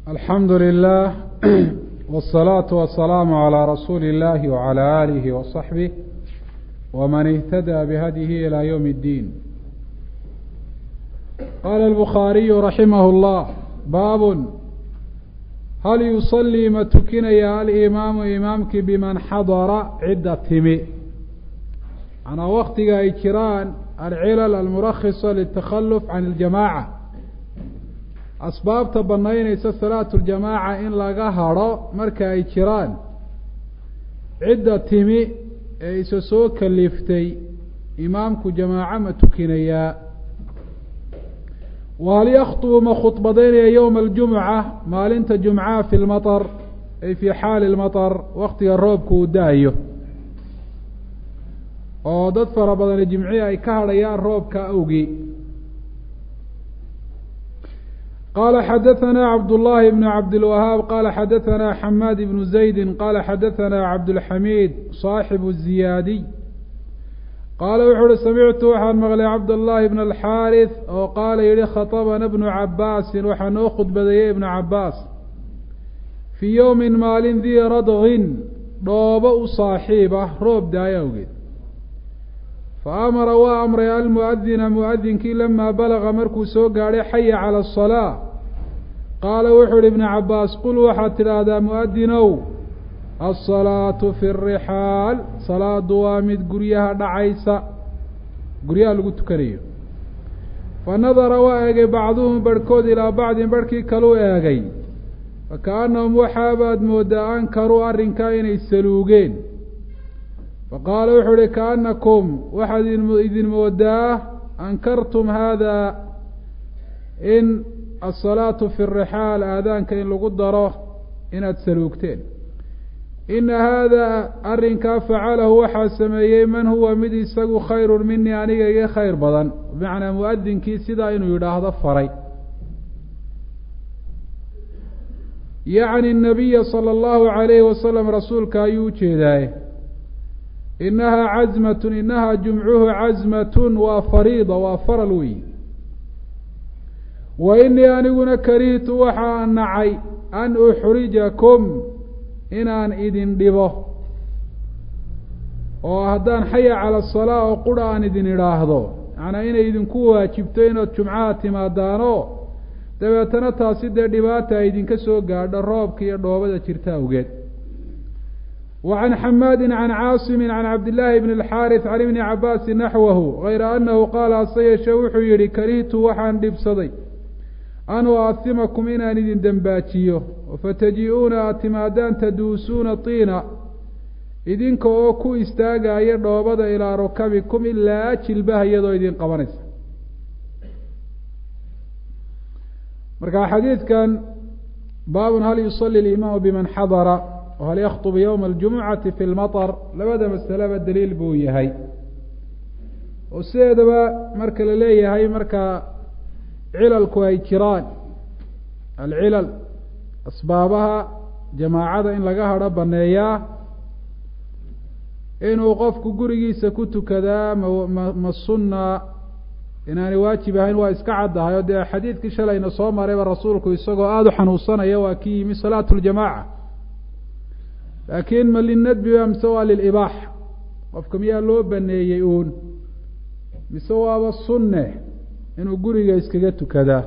alxamdu lilah wالsalaaةu wasalaamu عalى rasuuli اllahi wعalى alihi waصaxbih wman اhtadى bihadyihi ilى ywm اddiin qaala الbukhaariyu raximah اllah baab hal yusalii ma tukinaya alimaamu imaamkii biman xadara cidda timi manaa waktiga ay jiraan alcilal almurakisa litakhaluf can اljamaaca asbaabta banaynaysa salaatu ljamaaca in laga hadrho marka ay jiraan cidda timi ee isa soo kaliftay imaamku jamaaco ma tukinayaa wahal yakhtubu ma khudbadaynaya yowma aljumuca maalinta jumcaha fi lmaطar ay fii xaali lmaطar waktiga roobka uu da-ayo oo dad fara badani jimcihi ay ka hadhayaan roobka awgii qala xadaثna cabdالlahi bn cabdilwahaab qala xadaثna xamaad ibnu zaydi qala xadaثna cabdاlxamiid صaaxibu الziyaadiy qaala wuxu uhi samictu waxaan maqlay cabdالlahi bn alxaariث oo qaala yihi khaطbna bnu cabaasin waxaa noo khudbadeeyey ibnu cabaas fii ywmi maalin dii radgin dhoobo u saaxiib ah roob daayo awgeed faamara waa amray almuadina muadinkii lamaa balaga markuu soo gaadhay xaya cala asalaa qaala wuxuu ihi ibnu cabaas qul waxaad tidhaahdaa muadinow alsalaatu fi rixaal salaadu waa mid guryaha dhacaysa guryaha lagu tukanayo fa nadara waa eegay bacduhum barhkood ilaa bacdin barhkii kaluu eegay fakaannahum waxaabaad mooddaa ankaruu arrinkaa inay saluugeen faqaala wuxuu uhi kaanakum waxaad idin moodaa ankartum haada in asalaatu fi rixaal aadaanka in lagu daro inaad saluugteen ina haada arrinkaa facalahu waxaa sameeyey man huwa mid isagu khayrun minii aniga iga khayr badan bimacnaa muadinkii sidaa inuu yidhaahdo faray yacni nabiya sala allahu alayhi wasalam rasuulka ayuu ujeedaaye inahaa cazmatun inahaa jumcuhu cazmatun waa fariida waa faral weyi wa inii aniguna karihtu waxaa nacay an uxrijakum inaan idin dhibo oo haddaan xaya cala asalaa oo qura aan idin idhaahdo macnaa inay idinku waajibto inaad jumcaha timaadaanoo dabeetana taasi dee dhibaata ay idinka soo gaadho roobka iyo dhoobada jirta awgeed وعن xmاd عن cاaصم عن cabd للhi بن الxاrث عن iبن cabاsi نaxوh غayra أنhu qaal hase yeeshee wuxuu yihi karihtu waxaan dhibsaday an uahimakum inaan idin dembaajiyo fataji-uuna aad timaadaan taduusuuna طiina idinka oo ku istaagaya dhoobada ilىa rukabikum ilaa jilbaha iyadoo idin qabanaysa marka xadiidkan baab hal yuصلي الإimaam bman xadra hal yakطb ywma اljumucati fi lmaطr labada masaleba daliil buu yahay oo sideedaba marka la leeyahay marka cilalku ay jiraan alcilal asbaabaha jamaacada in laga hadho baneeyaa inuu qofku gurigiisa ku tukadaa ma ma sunna inaanay waajib ahayn waa iska caddahay oo dee xadiidkii shalayna soo marayba rasuulku isagoo aada u xanuunsanaya waa ki yimi salaatu ljamaca laakiin ma linadbi ba mise waa lilibaaxa qofka miyaa loo baneeyey uun mise waaba sunne inuu guriga iskaga tukadaa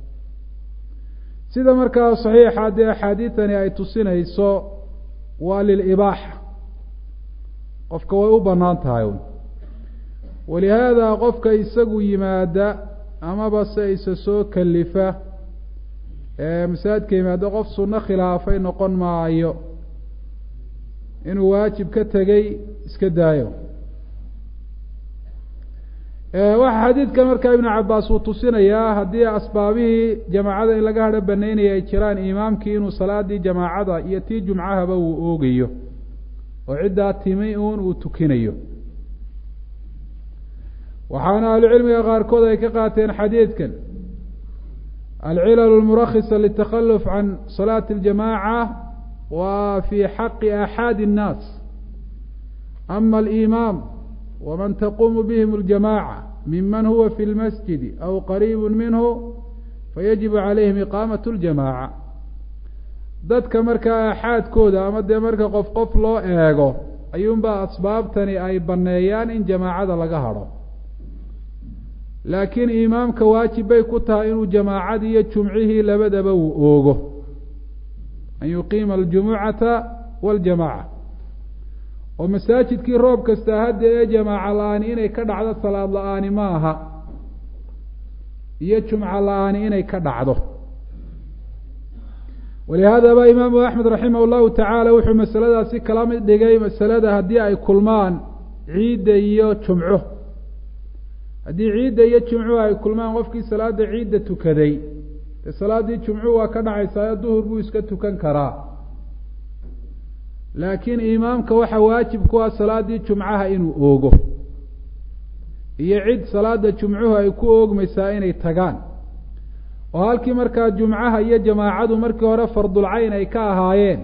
sida markaa saxiixa dee axaadiidani ay tusinayso waa lilibaaxa qofka way u banaan tahay un walihaada qofka isagu yimaada amaba se isa soo kalifa ee masaajidka yimaada qof sunno khilaafay noqon maayo inuu waajib ka tegey iska daayo waxaa xadiidkan markaa ibnu cabaas uu tusinayaa haddii asbaabihii jamaacada in laga hadho banaynaya ay jiraan imaamkii inuu salaadii jamaacada iyo tii jumcahaba uu oogayo oo ciddaa timi uun uu tukinayo waxaana ahlucilmiga qaarkood ay ka qaateen xadiidkan alcilal lmurakisa litakhaluf can salaati اljamaaca wa fi xaqi axaadi الnaas ama alimaam waman taquumu bihim اljamaaca miman huwa fi lmasjidi aw qariibu minhu fayajibu calayhim iqaamaة اljamaaca dadka markaa axaadkooda ama dee marka qof qof loo eego ayuunbaa asbaabtani ay banneeyaan in jamaacada laga hadho laakiin imaamka waajib bay ku tahay inuu jamaacadii iyo jumcihii labadaba uu oogo an yuqiima aljumucata waljamaaca oo masaajidkii roob kasta hadda ee jamaaca la-aani inay ka dhacdo salaad la-aani ma aha iyo jumco la-aani inay ka dhacdo walihaadaba imaamu axmed raximah llahu tacaala wuxuu masaladaasi kala mid dhigay masalada haddii ay kulmaan ciidda iyo jumco haddii ciidda iyo jumcuhu ay kulmaan qofkii salaada ciidda tukaday dee salaaddii jumcuhu waa ka dhacaysaayo duhur buu iska tukan karaa laakiin imaamka waxaa waajib ku ah salaaddii jumcaha inuu oogo iyo cid salaada jumcuhu ay ku oogmaysaa inay tagaan oo halkii markaa jumcaha iyo jamaacadu markii hore fardulcayn ay ka ahaayeen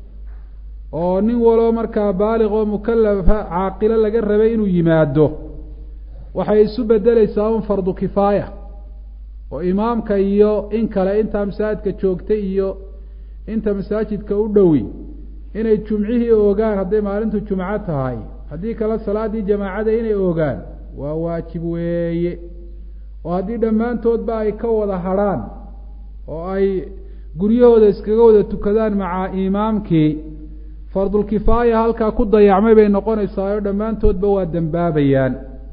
oo nin waloo markaa baaliq oo mukalafa caaqilo laga rabay inuu yimaado waxay isu bedeleysaa un fardu kifaaya oo imaamka iyo in kale intaa masaajidka joogtay iyo inta masaajidka u dhowi inay jumcihii oogaan hadday maalintu jumco tahay haddii kale salaaddii jamaacada inay oogaan waa waajib weeye oo haddii dhammaantoodba ay ka wada hadrhaan oo ay guryahooda iskaga wada tukadaan maca imaamkii fardulkifaaya halkaa ku dayacmay bay noqonaysaa oo dhammaantoodba waa dembaabayaan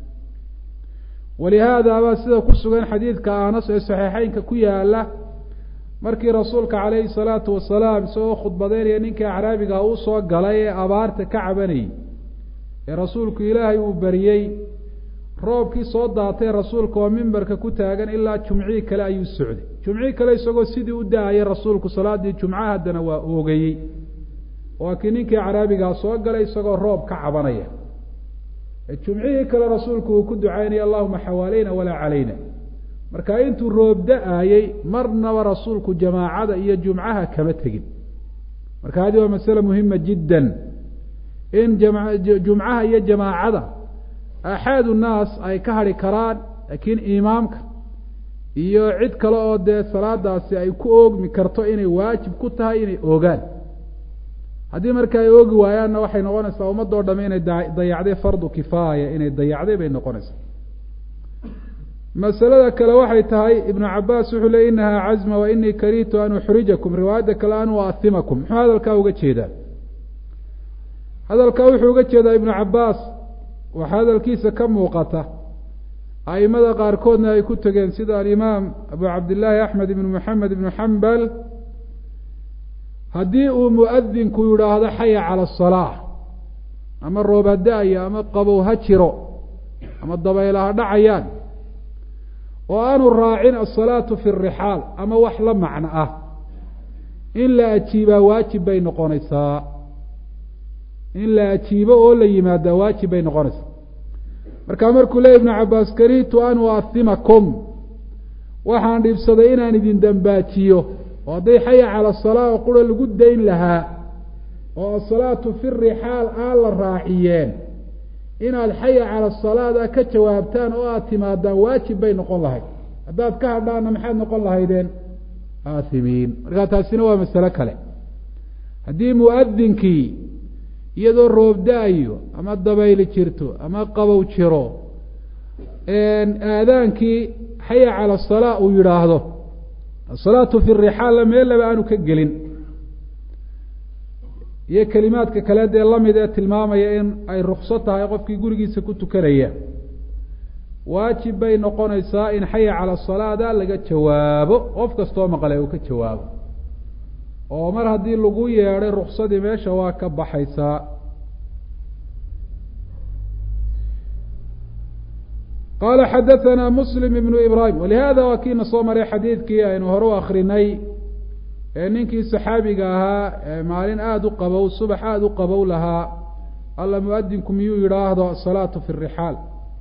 walihaada baa sida ku sugan xadiidka anas ee saxiixeynka ku yaala markii rasuulka calayhi salaatu wasalaam isagoo khudbadeynaya ninkii acraabiga uu soo galay ee abaarta ka cabanayay ee rasuulku ilaahay uu bariyey roobkii soo daatay rasuulka oo mimbarka ku taagan ilaa jumcihii kale ayuu socday jumcihii kale isagoo sidii u da-ayay rasuulku salaaddii jumcaha haddana waa oogayey waa kii ninkii acraabigaa soo galay isagoo roob ka cabanaya jumcihii kale rasuulku uu ku ducaynaya allahuma xawaaleyna walaa calayna marka intuu roob da-ayey marnaba rasuulku jamaacada iyo jumcaha kama tegin marka hadi waa masale muhima jiddan in jumcaha iyo jamaacada axaad unnaas ay ka hadhi karaan laakiin imaamka iyo cid kale oo dee salaadaasi ay ku oogmi karto inay waajib ku tahay inay oogaan haddii marka ay oogi waayaanna waxay noqonaysaa ummadoo dhamme inay dayacday fardu kifaaya inay dayacday bay noqonaysaa masalada kale waxay tahay ibnu cabaas wuxuu ley inahaa cazma wa inii karihtu an uxrijakum riwaayadda kale an uahimakum muxuu hadalkaa uga jeedaa hadalkaa wuxuu uga jeedaa ibnu cabaas waxaa hadalkiisa ka muuqata aimada qaarkoodna ay ku tegeen sida alimaam abu cabdillaahi axmed ibnu moxamed ibnu xambal haddii uu muadinku yidhaahdo xaya cala asalaa ama roob ha da-ayo ama qabow ha jiro ama dabayla ha dhacayaan oo aanu raacin asalaatu fi rixaal ama wax la macno ah in la ajiibaa waajib bay noqonaysaa in la ajiibo oo la yimaadaa waajib bay noqonaysaa markaa markuu leey ibnu cabaas karihtu an uahimakum waxaan dhibsaday inaan idin dembaajiyo oo hadday xaya cala asalaa oo qura lagu dayn lahaa oo asalaatu fi rixaal aan la raaciyeen inaad xaya cala asalaada ka jawaabtaan oo aada timaadaan waajib bay noqon lahayd haddaad ka hadhaanna maxaad noqon lahaydeen aahimiin markaa taasina waa masalo kale haddii muadinkii iyadoo roob da-ayo ama dabayli jirto ama qabow jiro aadaankii xaya cala asalaa uu yidhaahdo asalaatu fi rixaalla meellaba aanu ka gelin iyo kelimaadka kale dee lamid ee tilmaamaya in ay rukso tahay qofkii gurigiisa ku tukanaya waajib bay noqonaysaa in xaya cala salaada laga jawaabo qof kastoo maqle uu ka jawaabo oo mar haddii lagu yeedhay ruksadii meesha waa ka baxaysaa qala xadaثna mslim ibn ibrahim walihada waa kiina soo maray xadiidkii aynu hore u akrinay ee ninkii saxaabiga ahaa ee maalin aada u qabow subax aada u qabow lahaa alla muadinku miyuu yidhaahdo asalaatu fi rixaal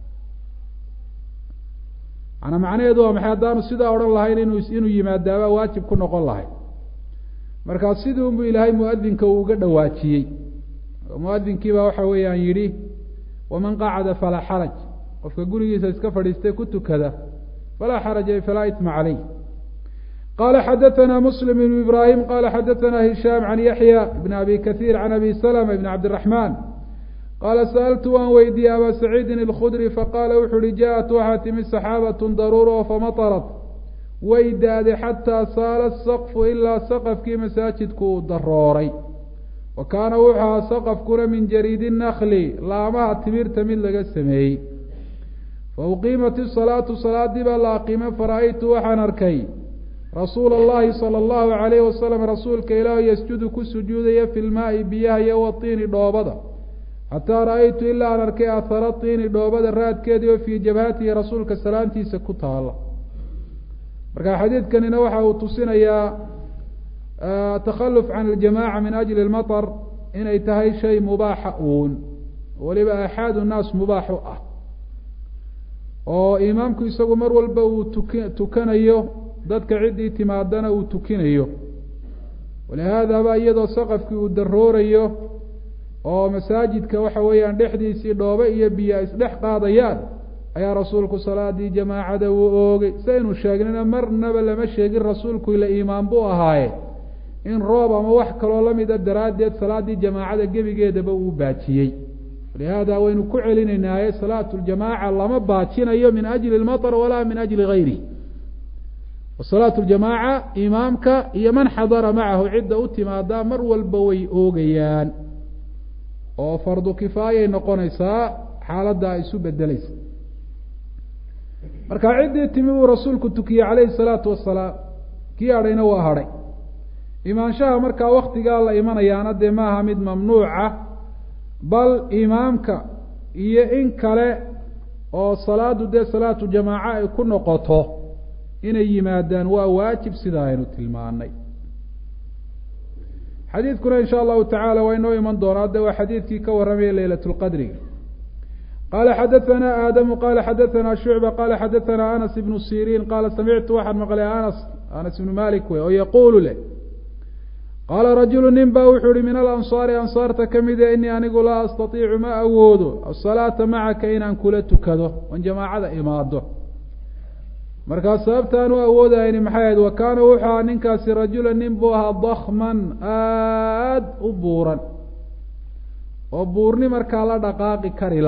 manaa macnaheedu waa maxay haddaanu sidaa odhan lahayn inu inuu yimaadaaba waajib ku noqon lahay markaa sidii unbu ilaahay muadinka uu uga dhawaajiyey muadinkii baa waxa weeyaan yidhi waman qacada falaa xaraj qofka gurigiisa iska fadhiistay ku tukada falaa xaraja falaa itma caleyh qala xadaثna msلm بن ibrahim qala xadaثna hishaam can yaحya bn abi kaثيir can abi slma bn cabdالرaحman qaala sa'altu waan weydiiyey aba saciidin اlkhudri faqaala wuxu uhi jaءat waxaa timi saxaabaة daruur oo famatarat way da-day xataa saala saqfu ilaa saqafkii masaajidku uu darooray wa kaana wuxuu ahaa saqafkuna min jariidi nakli laamaha timirta mid laga sameeyey fa uqiimat isalaatu salaadii baa la aqiimay fara-aytu waxaan arkay rasuula allahi sala allahu calayhi wasalam rasuulka ilaahu yasjudu ku sujuudaya fi lmaai biyaha iyo watiini dhoobada xataa ra-aytu ilaa aan arkay ahara tiini dhoobada raadkeedii oo fii jabhatihi rasuulka salaantiisa ku taala marka xadiidkanina waxa uu tusinayaa takhaluf can aljamaca min ajli lmaطr inay tahay shay mubaaxa uun weliba axaad nnaas mubaax u ah oo imaamku isagu mar walba uu tuki tukanayo dadka ciddii timaadana uu tukinayo walihaadaba iyadoo saqafkii uu daroorayo oo masaajidka waxa weeyaan dhexdiisii dhoobe iyo biyo isdhex qaadayaan ayaa rasuulku salaadii jamaacada uu oogay saynu sheegnina marnaba lama sheegin rasuulku ila iimaan buu ahaaye in roob ama wax kaloo lamida daraaddeed salaaddii jamaacada gebigeedaba uu baajiyey walihaada waynu ku celinaynaaye salaatu ljamaaca lama baajinayo min ajli lmaطr walaa min ajli gayri wasalaatu ljamaaca imaamka iyo man xadara macahu cidda u timaadaa mar walba way oogayaan oo fardu kifaayay noqonaysaa xaaladda ay isu bedeleysa marka ciddii timi uu rasuulku tukiyey calayhi salaatu wasalaam kii hadhayna waa hadhay imaanshaha markaa waktigaa la imanayaana dee maaha mid mamnuuca bal imaamka iyo in kale oo salaadu dee salaatu jamaaco ay ku noqoto inay yimaadaan waa waajib sida aynu tilmaanay xadiidkuna in sha allahu tacala waa inoo iman doonaa de waa xadiidkii ka warramaya leylat lqadriga qala xadaثna aadamu qala xadaثna shucba qala xadaثna anas ibnu siriin qaala samictu waxaan maqlay anas anas ibnu malik wey oo yaquulu leh qaala rajulu nin ba wuxuu ihi min alansaari ansaarta kamide inii anigu laa astaiicu ma awoodo asalaata macaka inaan kula tukado oon jamaacada imaado markaa sababtaan u awoodayni maxay ahayd wa kaana wuxuu ahaa ninkaasi rajula nin buu ahaa dakman aad u buuran oo buurni markaa la dhaqaaqi karila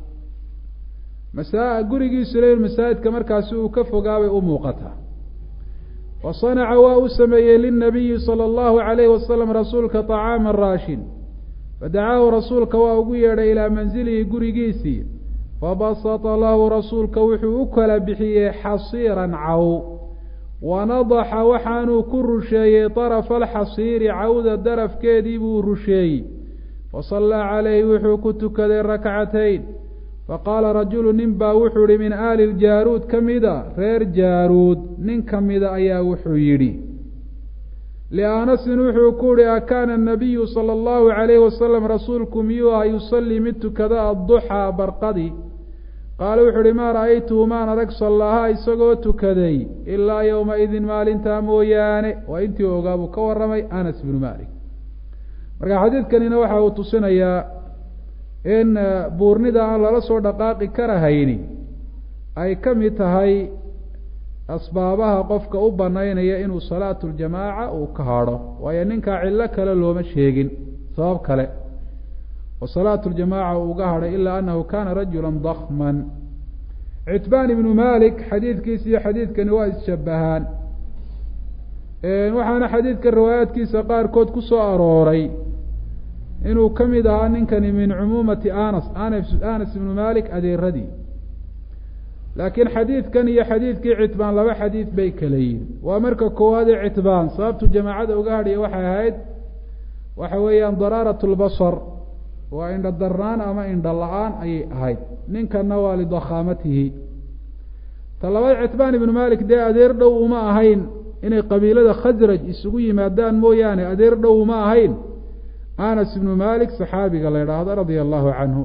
masa gurigiisu le masaajidka markaasi uu ka fogaabay u muuqataa wa sanaca waa u sameeyey lilnabiyi sala allahu calayhi wasalam rasuulka طacaama raashin fadacaahu rasuulka waa ugu yeedhay ilaa manzilihi gurigiisii fabasata lahu rasuulka wuxuu u kala bixiyey xasiiran caw wanadaxa waxaanuu ku rusheeyey طarafa alxasiiri cawda darafkeedii buu rusheeyey fasallaa calayhi wuxuu ku tukaday rakcatayn faqaala rajulu nin baa wuxuu yihi min aali ljaaruud ka mida reer jaaruud nin ka mida ayaa wuxuu yidhi lianasin wuxuu ku yihi akaana anabiyu sala allahu calayhi wasalam rasuulku miyuu aha yusallii mid tukada adduxaa barqadi qaala wuxuu uhi maa ra'aytuhu maan arag sallaha isagoo tukaday ilaa yowma-idin maalintaa mooyaane waa intii ogaa buu ka warramay anas ibnu malik marka xadiidkanina waxa uu tusinayaa in buurnida aan lala soo dhaqaaqi karahayni ay ka mid tahay asbaabaha qofka u banaynaya inuu salaatu ljamaaca uu ka hadho waayo ninkaa cillo kale looma sheegin sabab kale oo salaatu ljamaaca uu uga hadhay ilaa annahu kana rajula dakman citbaan ibnu malik xadiidkiisa iyo xadiidkani waa isshabahaan waxaana xadiidka riwaayaadkiisa qaarkood ku soo arooray inuu ka mid ahaa ninkani min cumuumati anas anas ibnu malik adeeradii laakiin xadiidkan iyo xadiidkii citbaan laba xadiid bay kala yihin waa marka koowaadee citbaan sababtu jamaacada uga hadhiya waxay ahayd waxa weeyaan daraarat lbasar waa indha darnaan ama indha la-aan ayay ahayd ninkanna waa lidakhaamatihi ta labaad citbaan ibnu malik dee adeer dhow uma ahayn inay qabiilada khasraj isugu yimaadaan mooyaane adeer dhow uma ahayn anas ibnu malik saxaabiga la idhaahdo radia allahu canhu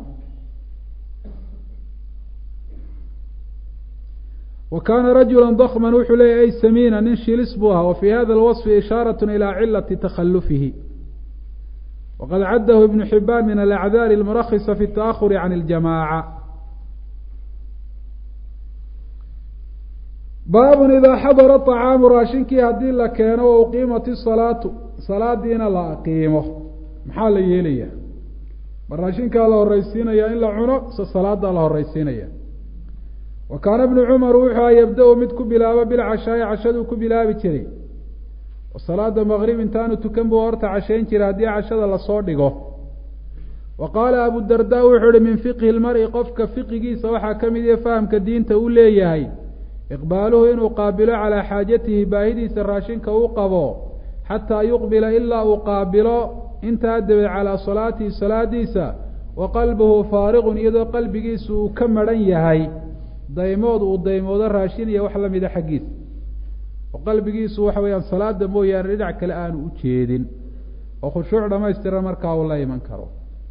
wa kaana rajula dakman wuxuu leeyay ay samiina nin shilis buu ahaa wa fii hada alwaصfi ishaarat ilaa cilati takhalufihi waqad caddahu ibnu xibaan min alacdaari almurakisa fi اtaahuri can اljamaaca baabun idaa xadara طacaamu raashinkii haddii la keeno wa uqiimat isalaatu salaadiina la aqiimo maxaa la yeelaya ma raashinkaa la horeysiinaya in la cuno se salaadaa la horeysiinaya wa kaana bnu cumar wuxuu a yabda-u mid ku bilaabo bilcashaayi cashaduu ku bilaabi jiray oo salaada maqrib intaanu tukan buu horta cashayn jiray haddii cashada lasoo dhigo wa qaala abudarda wuxuu ihi min fiqhi lmari qofka fiqigiisa waxaa ka mid ihi fahamka diinta uu leeyahay iqbaaluhu inuu qaabilo calaa xaajatihi baahidiisa raashinka uu qabo xataa yuqbila ilaa uu qaabilo intaa dabeed calaa salaatihi salaadiisa wa qalbuhu faariqun iyadoo qalbigiisu uu ka maran yahay daymood uu daymoodo raashin iyo wax lamida xaggiisa oo qalbigiisu waxa weeyaan salaada mooyaane dhinac kale aanu u jeedin oo khushuuc dhamaystiran markaa uu la iman karo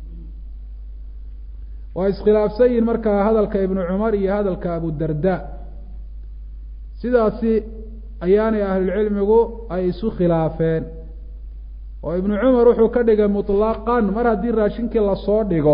waa iskhilaafsan yihin markaa hadalka ibnu cumar iyo hadalka abudarda sidaasi ayaanay ahlulcilmigu ay isu khilaafeen oo ibnu cumar wuxuu ka dhigay mutlaqan mar haddii raashinkii lasoo dhigo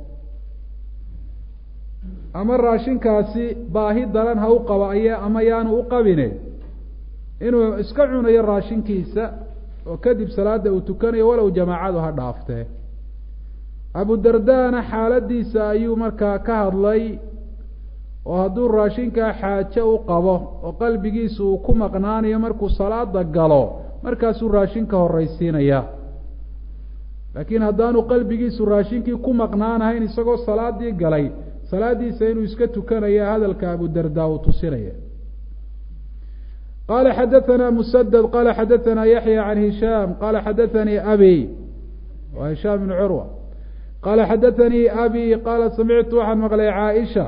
ama raashinkaasi baahi daran ha u qaba ay ama yaanu u qabine inuu iska cunayo raashinkiisa oo kadib salaada uu tukanayo walow jamaacadu ha dhaaftee abudardana xaaladiisa ayuu markaa ka hadlay oo hadduu raashinkaa xaajo u qabo oo qalbigiisa uu ku maqnaanayo markuu salaada galo markaasuu raashinka horeysiinaya laakiin haddaanu qalbigiisu raashinkii ku maqnaanahayn isagoo salaadii galay salaadiisa inuu iska tukanaya hadalka abudarda uu tusinaya qala xadaثna msdد qala xadaثna yaحyى عan hishaam qala xadaثanii abi wa hishaam بn curwa qala xadaثanii abi qala samictu waxaan maqlay caaئisha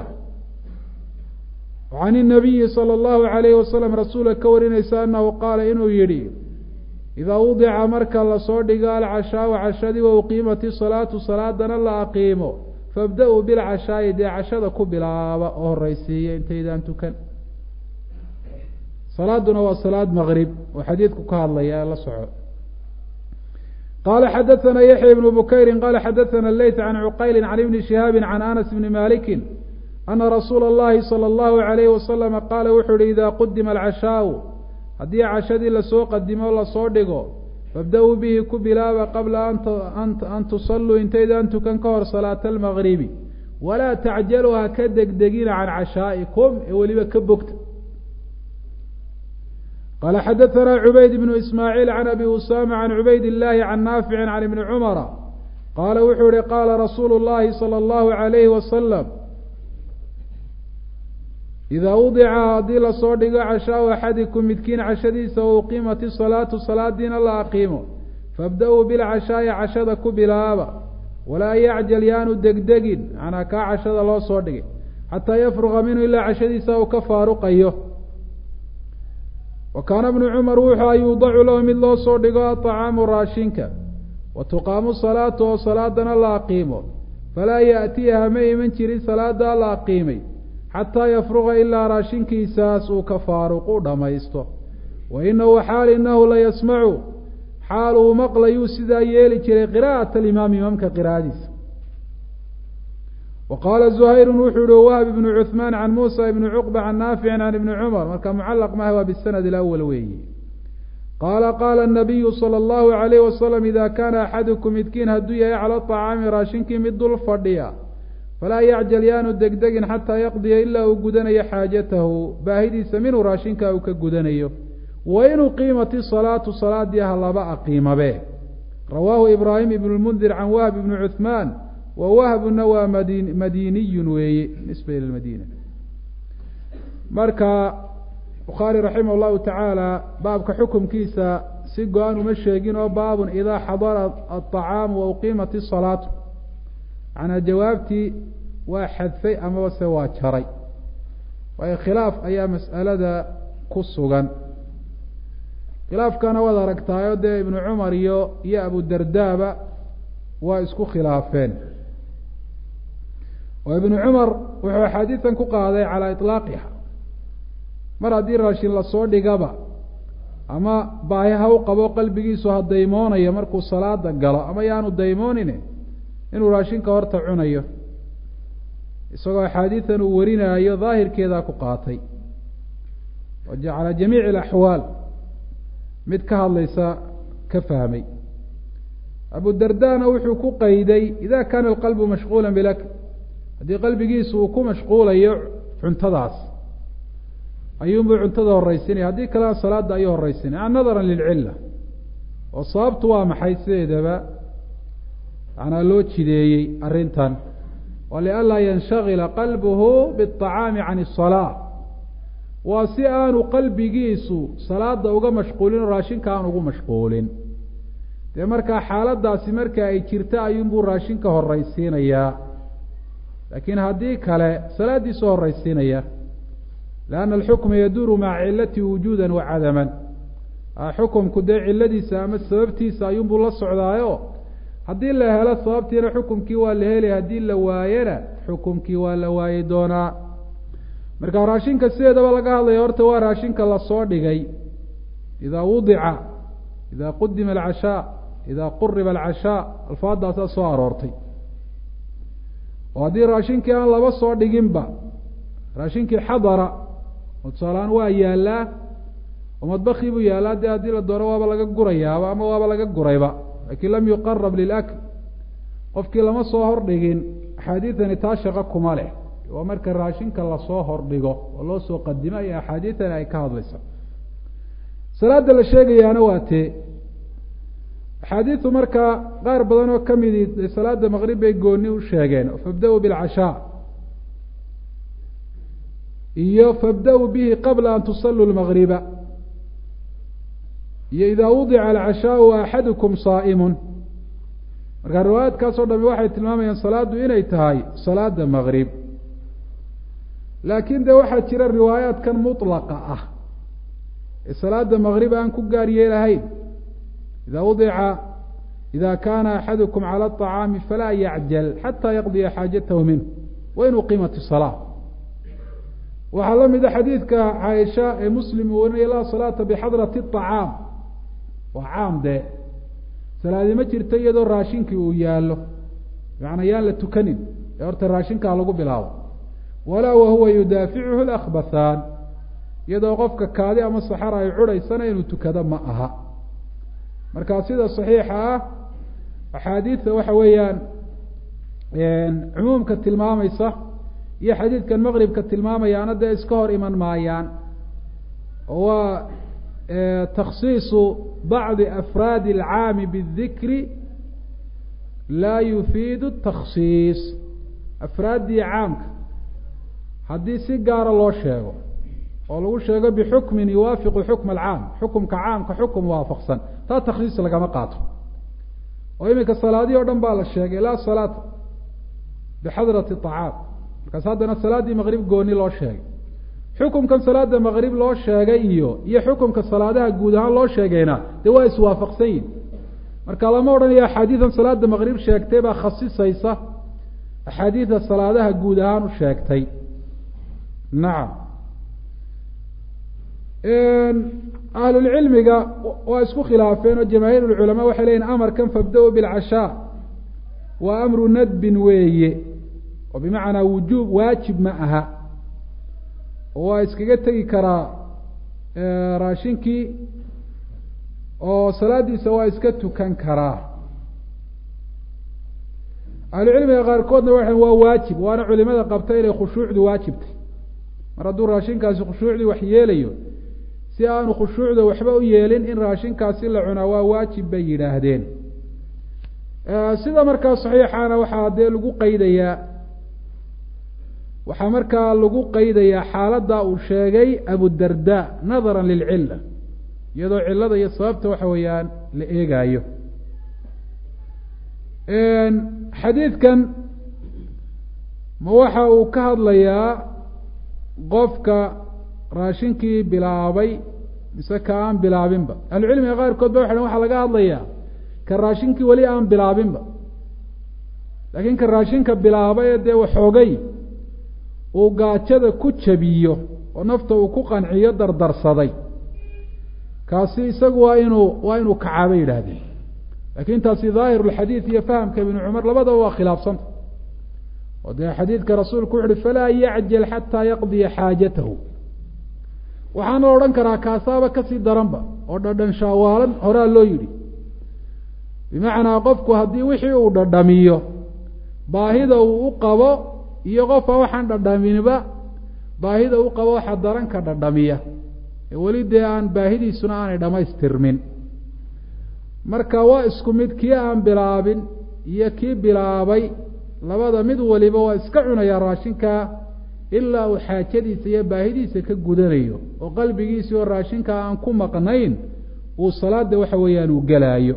can الnabiyi slى الlahu عalayh wasalam rasuula ka warinaysa anahu qaala inuu yihi idaa wudica marka lasoo dhigo alcashaaءu cashadii wa uqiimati salaatu salaadana la aqiimo fabda-uu bilcashaa'i dee cashada ku bilaaba oo horeysiiya intaydaan tukan salaaduna waa salaad maqrib oo xadiidku ka hadlaya la soco qala xadaثna yaحya ibn bukayri qala xadaثna leyt can cuqayli can ibni shihaabi can anas bni maliki ana rasuula اllahi salى اllahu عalayh wasalama qaala wuxuu yihi ida qudima alcashaau haddii cashadii lasoo qadimo lasoo dhigo fabda-uu bihi ku bilaaba qabla an tusalluu intaydaan tukan ka hor salaata almagribi walaa tacjaluu ha ka degdegina can cashaa'ikum ee weliba ka bogta qala xadaثna cubayd bnu ismaaciil can abi usama can cubayd illahi can naafici can ibni cumara qaala wuxuu yihi qaala rasuulu llahi salى اllahu عalayhi wasalam idaa wudica haddii lasoo dhigo cashaau axadikum midkiin cashadiisa wa uqiimat isalaatu salaadiina la aqiimo fabda-uu bilcashaa'i cashada ku bilaaba walaa yacjal yaanu degdegin macnaa kaa cashada loo soo dhigay xataa yafruqa minhu ilaa cashadiisa uu ka faaruqayo wa kaana bnu cumar wuxuu a yuudacu lahu mid loo soo dhigo aطacaamu raashinka wa tuqaamu salaatu oo salaadana la aqiimo falaa yaأtiyaha ma iman jirin salaadaa la aqiimay xataa yafruqa ilaa raashinkiisaas uu ka faaruqu dhammaysto wa inahu xaal inahu la yasmacu xaal uu maqlayuu sidaa yeeli jiray qira'at alimaam imaamka qira'adiisa wa qaala zuhayru wuxuu yihi wahb ibnu cuثmaan can muusa ibni cuqba can naaficin can ibni cumar marka mucalaq maha waa bisanad ilawal weeyi qaala qaala الnabiyu salى اllahu عalayh wasalam ida kaana axadukum midkiin hadduu yahay cala طacaami raashinkii mid dul fadhiya falaa yacjal yaanu degdegin xataa yaqdiya ilaa uu gudanayo xaajatahu baahidiisa minhu raashinka uu ka gudanayo wa in uqiimat isalaatu salaadii ha laba aqiimabe rawaahu ibraahim ibn lmundir can wahb ibni cuثmaan wa wahbuna waa madi madiniyun weeye nisba ila madiina marka bukhaari raximah llahu tacaala baabka xukumkiisa si go-an uma sheegin oo baabun idaa xadara aطacaamu wa uqiimat isalaatu macnaa jawaabtii waa xadfay amaba se waa jaray waayo khilaaf ayaa mas'alada ku sugan khilaafkana waad aragtaayo dee ibnu cumar iyo iyo abudardaaba waa isku khilaafeen oo ibnu cumar wuxuu axaadiidan ku qaaday calaa iطlaaqiha mar haddii raashin lasoo dhigaba ama baahi ha u qabo qalbigiisu ha daymoonayo markuu salaada galo ama yaanu daymoonine inuu raashinka horta cunayo isagoo axaadiidan uu warinaayo daahirkeedaa ku qaatay calى jamiici اlaxwaal mid ka hadlaysa ka fahmay abu dardana wuxuu ku qayday ida kana alqalbu mashquula bilak haddii qalbigiisu uu ku mashquulayo cuntadaas ayuunbuu cuntada horeysinaya haddii kalena salaada ayuu horeysinaya nadara lilcila oo sababtu waa maxay sideedaba manaa loo jideeyey arrintan wa lianlaa yanshagila qalbuhu biاطacaami can الsalaa waa si aanu qalbigiisu salaada uga mashquulin oo raashinka aan ugu mashquulin dee markaa xaaladaasi marka ay jirta ayuunbuu raashinka horeysiinayaa laakiin haddii kale salaadiisu horeysiinaya lianna alxukma yaduuru maca cilati wujuuda wa cadaman xukumku dee ciladiisa ama sababtiisa ayuunbuu la socdaayo haddii la helo sababtiina xukumkii waa la helay haddii la waayena xukumkii waa la waayi doonaa marka raashinka sideedaba laga hadlaya horta waa raashinka lasoo dhigay idaa wudica idaa qudima alcashaa idaa quriba alcashaa alfaadaasaa soo aroortay oo haddii raashinkii aan laba soo dhiginba raashinkii xadara oo tusaalahaan waa yaallaa oo madbakii buu yaallaa dee haddii la doono waaba laga gurayaaba ama waaba laga gurayba laakiin lam yuqarab lilakl qofkii lama soo hordhigin axaadiidani taa shaqo kuma leh waa marka raashinka lasoo hordhigo oo loo soo qadimo iyo axaadiidani ay ka hadlayso salaada la sheegayaana waa tee axaadiidu markaa qaar badan oo kamidi salaada maqrib bay gooni u sheegeen fabda-u bilcashaa iyo fabda-u bihi qabla an tusaluu lmagriba iyo idaa wudica alcashaau axadukum saa'imun marka riwaayaadkaas o dhami waxay tilmaamayaan salaadu inay tahay salaada maqrib laakiin de waxaa jira riwaayaadkan mutlaqa ah ee salaada maqrib aan ku gaar yeelahayn ida wudica ida kana axadukum cala aطacaami falaa yacjal xata yaqdiya xaajatahu minh wain uqimat salaa waxaa la mida xadiidka caaisha ee muslim uu warinaya laa salaata bixadrati acaam waa caam dee salaadi ma jirto iyadoo raashinkii uu yaallo macanaa yaan la tukanin ee horta raashinkaa lagu bilaabo walaa wahuwa yudaaficuhu lakbathaan iyadoo qofka kaadi ama saxara ay cudhaysana inuu tukado ma aha marka sida saxiixa ah axaadiidta waxa weeyaan cumuumka tilmaamaysa iyo xadiidkan maqribka tilmaamayaana dee iska hor iman maayaan oo waa takhsiisu bacdi afraadi alcaami bidikri laa yufiidu takhsiis afraaddii caamka haddii si gaara loo sheego oo lagu sheego bixukmin yuwaafiqu xukma alcaam xukumka caamka xukum waafaqsan taa takhsiis lagama qaato oo iminka salaadihii o dhan baa la sheegay laa salaata bixadrati acaam markaas haddana salaaddii maqrib gooni loo sheegay xukumkan salaada maqrib loo sheegay iyo iyo xukumka salaadaha guud ahaan loo sheegayna dee waa iswaafaqsan yihin marka lama odhanayo axaadiidan salaada maqrib sheegtay baa khasisaysa axaadiida salaadaha guud ahaan u sheegtay nacam ahlulcilmiga waa isku khilaafeen oo jamaahiir lculamaa waxay leyihin amarkan fabda-u bilcashaa waa amru nadbin weeye oo bimacnaa wujuub waajib ma aha oo waa iskaga tegi karaa raashinkii oo salaadiisa waa iska tukan karaa ahlucilmiga qaarkoodna waxay waa waajib waana culimada qabta inay khushuucdu waajibtay mar hadduu raashinkaasi khushuucdii wax yeelayo si aanu khushuucda waxba u yeelin in raashinkaasi la cunaa waa waajib bay yidhaahdeen sida markaa saxiixana waxaa dee lagu qaydayaa waxaa markaa lagu qaydayaa xaaladda uu sheegay abudarda nadara lilcila iyadoo cilada iyo sababta waxa weeyaan la eegaayo xadiidkan ma waxa uu ka hadlayaa qofka raashinkii bilaabay mise ka aan bilaabinba ahlucilmiga qaarkood ba waxay waxaa laga hadlayaa ka raashinkii weli aan bilaabinba laakiin ka raashinka bilaabay ee dee waxoogay uu gaajada ku jabiyo oo nafta uu ku qanciyo dardarsaday kaasi isagu waa inuu waa inuu kacaa bay yidhaahdeen lakin taasi daahir lxadiid iyo fahamka ibnu cumar labadaba waa khilaafsanta oo dee xadiidka rasuulku wuxu uhi falaa yacjal xataa yaqdiya xaajatahu waxaana odhan karaa kaasaaba kasii daranba oo dhadhan shaawaalan horaa loo yidhi bimacnaa qofku haddii wixii uu dhadhamiyo baahida uu u qabo iyo qofka waxaan dhadhaminba baahida u qabo waxa daranka dhadhamiya weli dee aan baahidiisuna aanay dhamaystirmin marka waa isku mid kii aan bilaabin iyo kii bilaabay labada mid waliba waa iska cunayaa raashinkaa ilaa uu xaajadiisa iyo baahidiisa ka gudanayo oo qalbigiisii oo raashinkaa aan ku maqnayn uu salaada waxa weeyaan uu gelaayo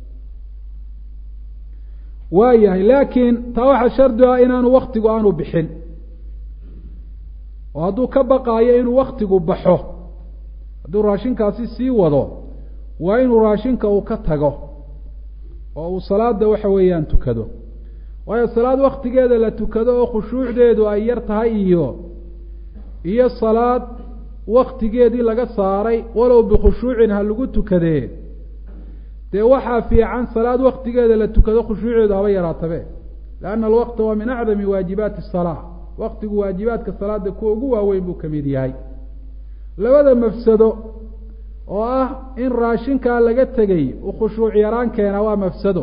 waa yahay laakiin taa waxaa shardi ah inaanu waktigu aanu bixin oo hadduu ka baqaayo inuu waktigu baxo hadduu raashinkaasi sii wado waa inuu raashinka uu ka tago oo uu salaada waxa weeyaan tukado waayo salaad waktigeeda la tukado oo khushuucdeedu ay yar tahay iyo iyo salaad waktigeedii laga saaray walow bikhushuucin ha lagu tukadee dee waxaa fiican salaad waktigeeda la tukado khushuuceedu haba yaraatabe lianna alwaqta waa min acdami waajibaati asalaa waktigu waajibaadka salaada kuwa ugu waaweyn buu ka mid yahay labada mafsado oo ah in raashinkaa laga tegay uu khushuuc yaraan keena waa mafsado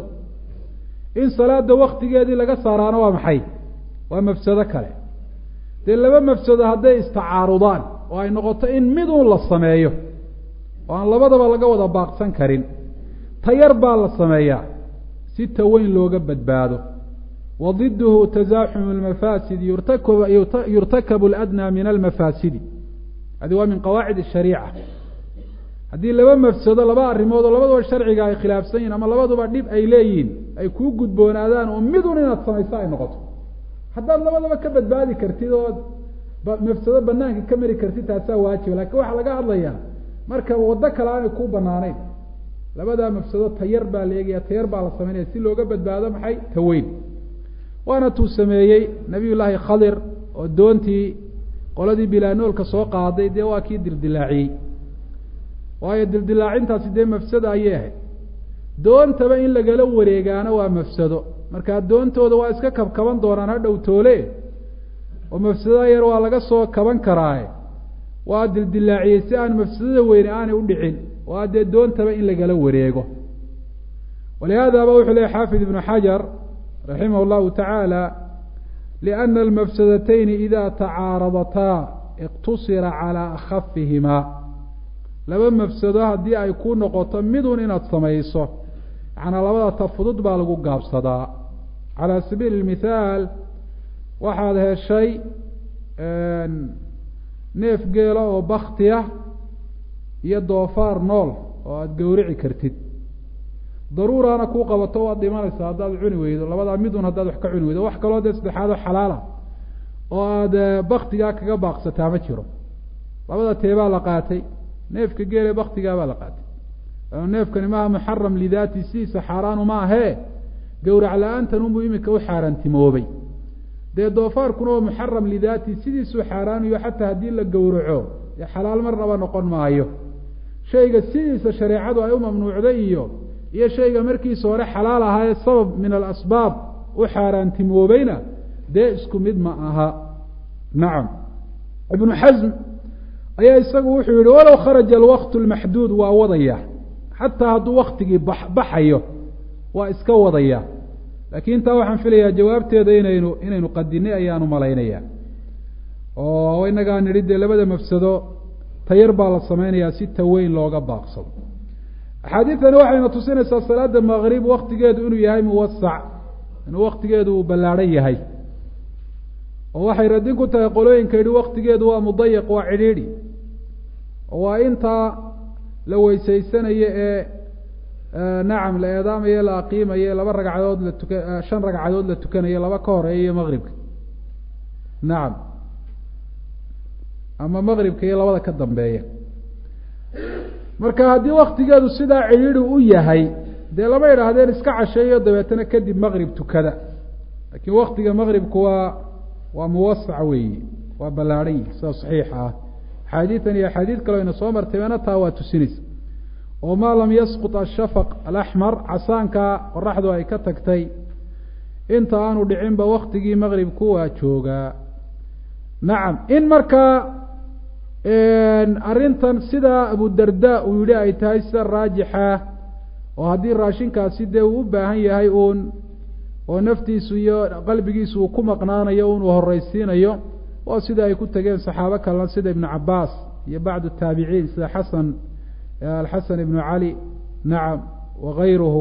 in salaada waktigeedii laga saaraana waa maxay waa mafsado kale dee laba mafsado hadday istacaarudaan oo ay noqoto in miduun la sameeyo oo aan labadaba laga wada baaqsan karin tayar baa la sameeyaa si taweyn looga badbaado wa diduhu tasaaxumu lmafaasid yurtakabu ladnaa min almafaasidi hadi waa min qawaacid ashariica haddii laba mafsado laba arrimood oo labaduba sharciga ay khilaafsan yihin ama labaduba dhib ay leeyihiin ay kuu gudboonaadaan oo midun inaad samayso ay noqoto haddaad labadaba ka badbaadi kartid oo mafsado banaanka ka mari kartid taasaa waajiba lakin waxaa laga hadlayaa marka waddo kale aanay kuu banaanayn labadaa mafsado tayar baa la eegaya tayar baa la sameynaya si looga badbaado maxay taweyn waana tuu sameeyey nabiy llaahi khadir oo doontii qoladii bilaanoolka soo qaaday dee waa kii dildilaaciyey waayo dildilaacintaasi dee mafsado ayay ahayd doontaba in lagala wareegaana waa mafsado markaa doontooda waa iska kabkaban doonaan ha dhow toole oo mafsadada yar waa laga soo kaban karaaye waa dildilaaciyey si aan mafsadada weyne aanay udhicin waa dee doontaba in lagala wareego walihaadaba wuxuu lehy xaafid ibnu xajar raximah llahu tacaala liana almafsadatayni ida tacaaradataa iqtusira calaa akhafihimaa laba mafsado haddii ay ku noqoto midun inaad samayso macnaa labada ta fudud baa lagu gaabsadaa calaa sabiili mithaal waxaad heshay neef geela oo baktiya iyo doofaar nool oo aada gawrici kartid daruuraana kuu qabato waad dhimanaysaa haddaad cuni weydo labadaa midun haddaad wax ka cuni weydo wax kaloo dee saddexaad oo xalaala oo aada baktigaa kaga baaqsataa ma jiro labada teebaa la qaatay neefka geele baktigaabaa la qaatay neefkani maaha muxaram lidaati sidiisa xaaraanu ma ahee gowrac la-aantan unbuu iminka u xaaraantimoobay dee doofaarkuna oo muxaram lidaati sidiisuu xaaraanayo xataa haddii la gowraco dee xalaal marnaba noqon maayo shayga sidiisa shareecadu ay u mamnuucday iyo iyo shayga markiisa hore xalaal ahaayee sabab min alasbaab u xaaraantimoobayna dee isku mid ma aha nacam ibnu xasm ayaa isagu wuxuu yihi walow kharaja alwaqtu lmaxduud waa wadaya xataa hadduu waktigii ba baxayo waa iska wadaya laakiin taa waxaan filayaa jawaabteeda inaynu inaynu qadinay ayaanu malaynaya oo inagaa nidhi dee labada mafsado tayar baa la samaynayaa si taweyn looga baaqsado axaadiidtani waxayna tusinaysaa salaada maqrib waktigeedu inuu yahay muwasac inuu waktigeedu uu ballaadhan yahay oo waxay radin ku tahay qolooyinka yidhi waktigeedu waa mudayiq waa cidhiidhi oo waa intaa la weysaysanayo ee nacam la eedaamayo la aqiimayo laba ragcadood la tuka shan ragcadood la tukanayo laba ka horeeya maqribka nacam ama maqribka iyo labada ka dambeeya marka haddii waktigeedu sidaa cidhiidhi u yahay dee lama idhaahdeen iska casheeyo dabeetana kadib maqrib tukada laakiin waktiga maqribku waa waa muwasac weeyi waa ballaadhan yihi sida saxiixa ah axaadiidan iyo axaadiid kaleo ina soo martayna taa waa tusinaysa oo maa lam yasqut ashafaq alaxmar casaanka qoraxdu ay ka tagtay inta aanu dhicinba waktigii maqribku waa joogaa nacam in markaa arrintan sidaa abudarda uu yihi ay tahay sida raajixa oo haddii raashinkaasi dee uu u baahan yahay uun oo naftiisu iyo qalbigiisu uu ku maqnaanayo un uu horeysiinayo waa sida ay ku tageen saxaabo kalena sida ibnu cabaas iyo bacdu taabiciin sida xasan alxasan ibnu cali nacam wagayruhu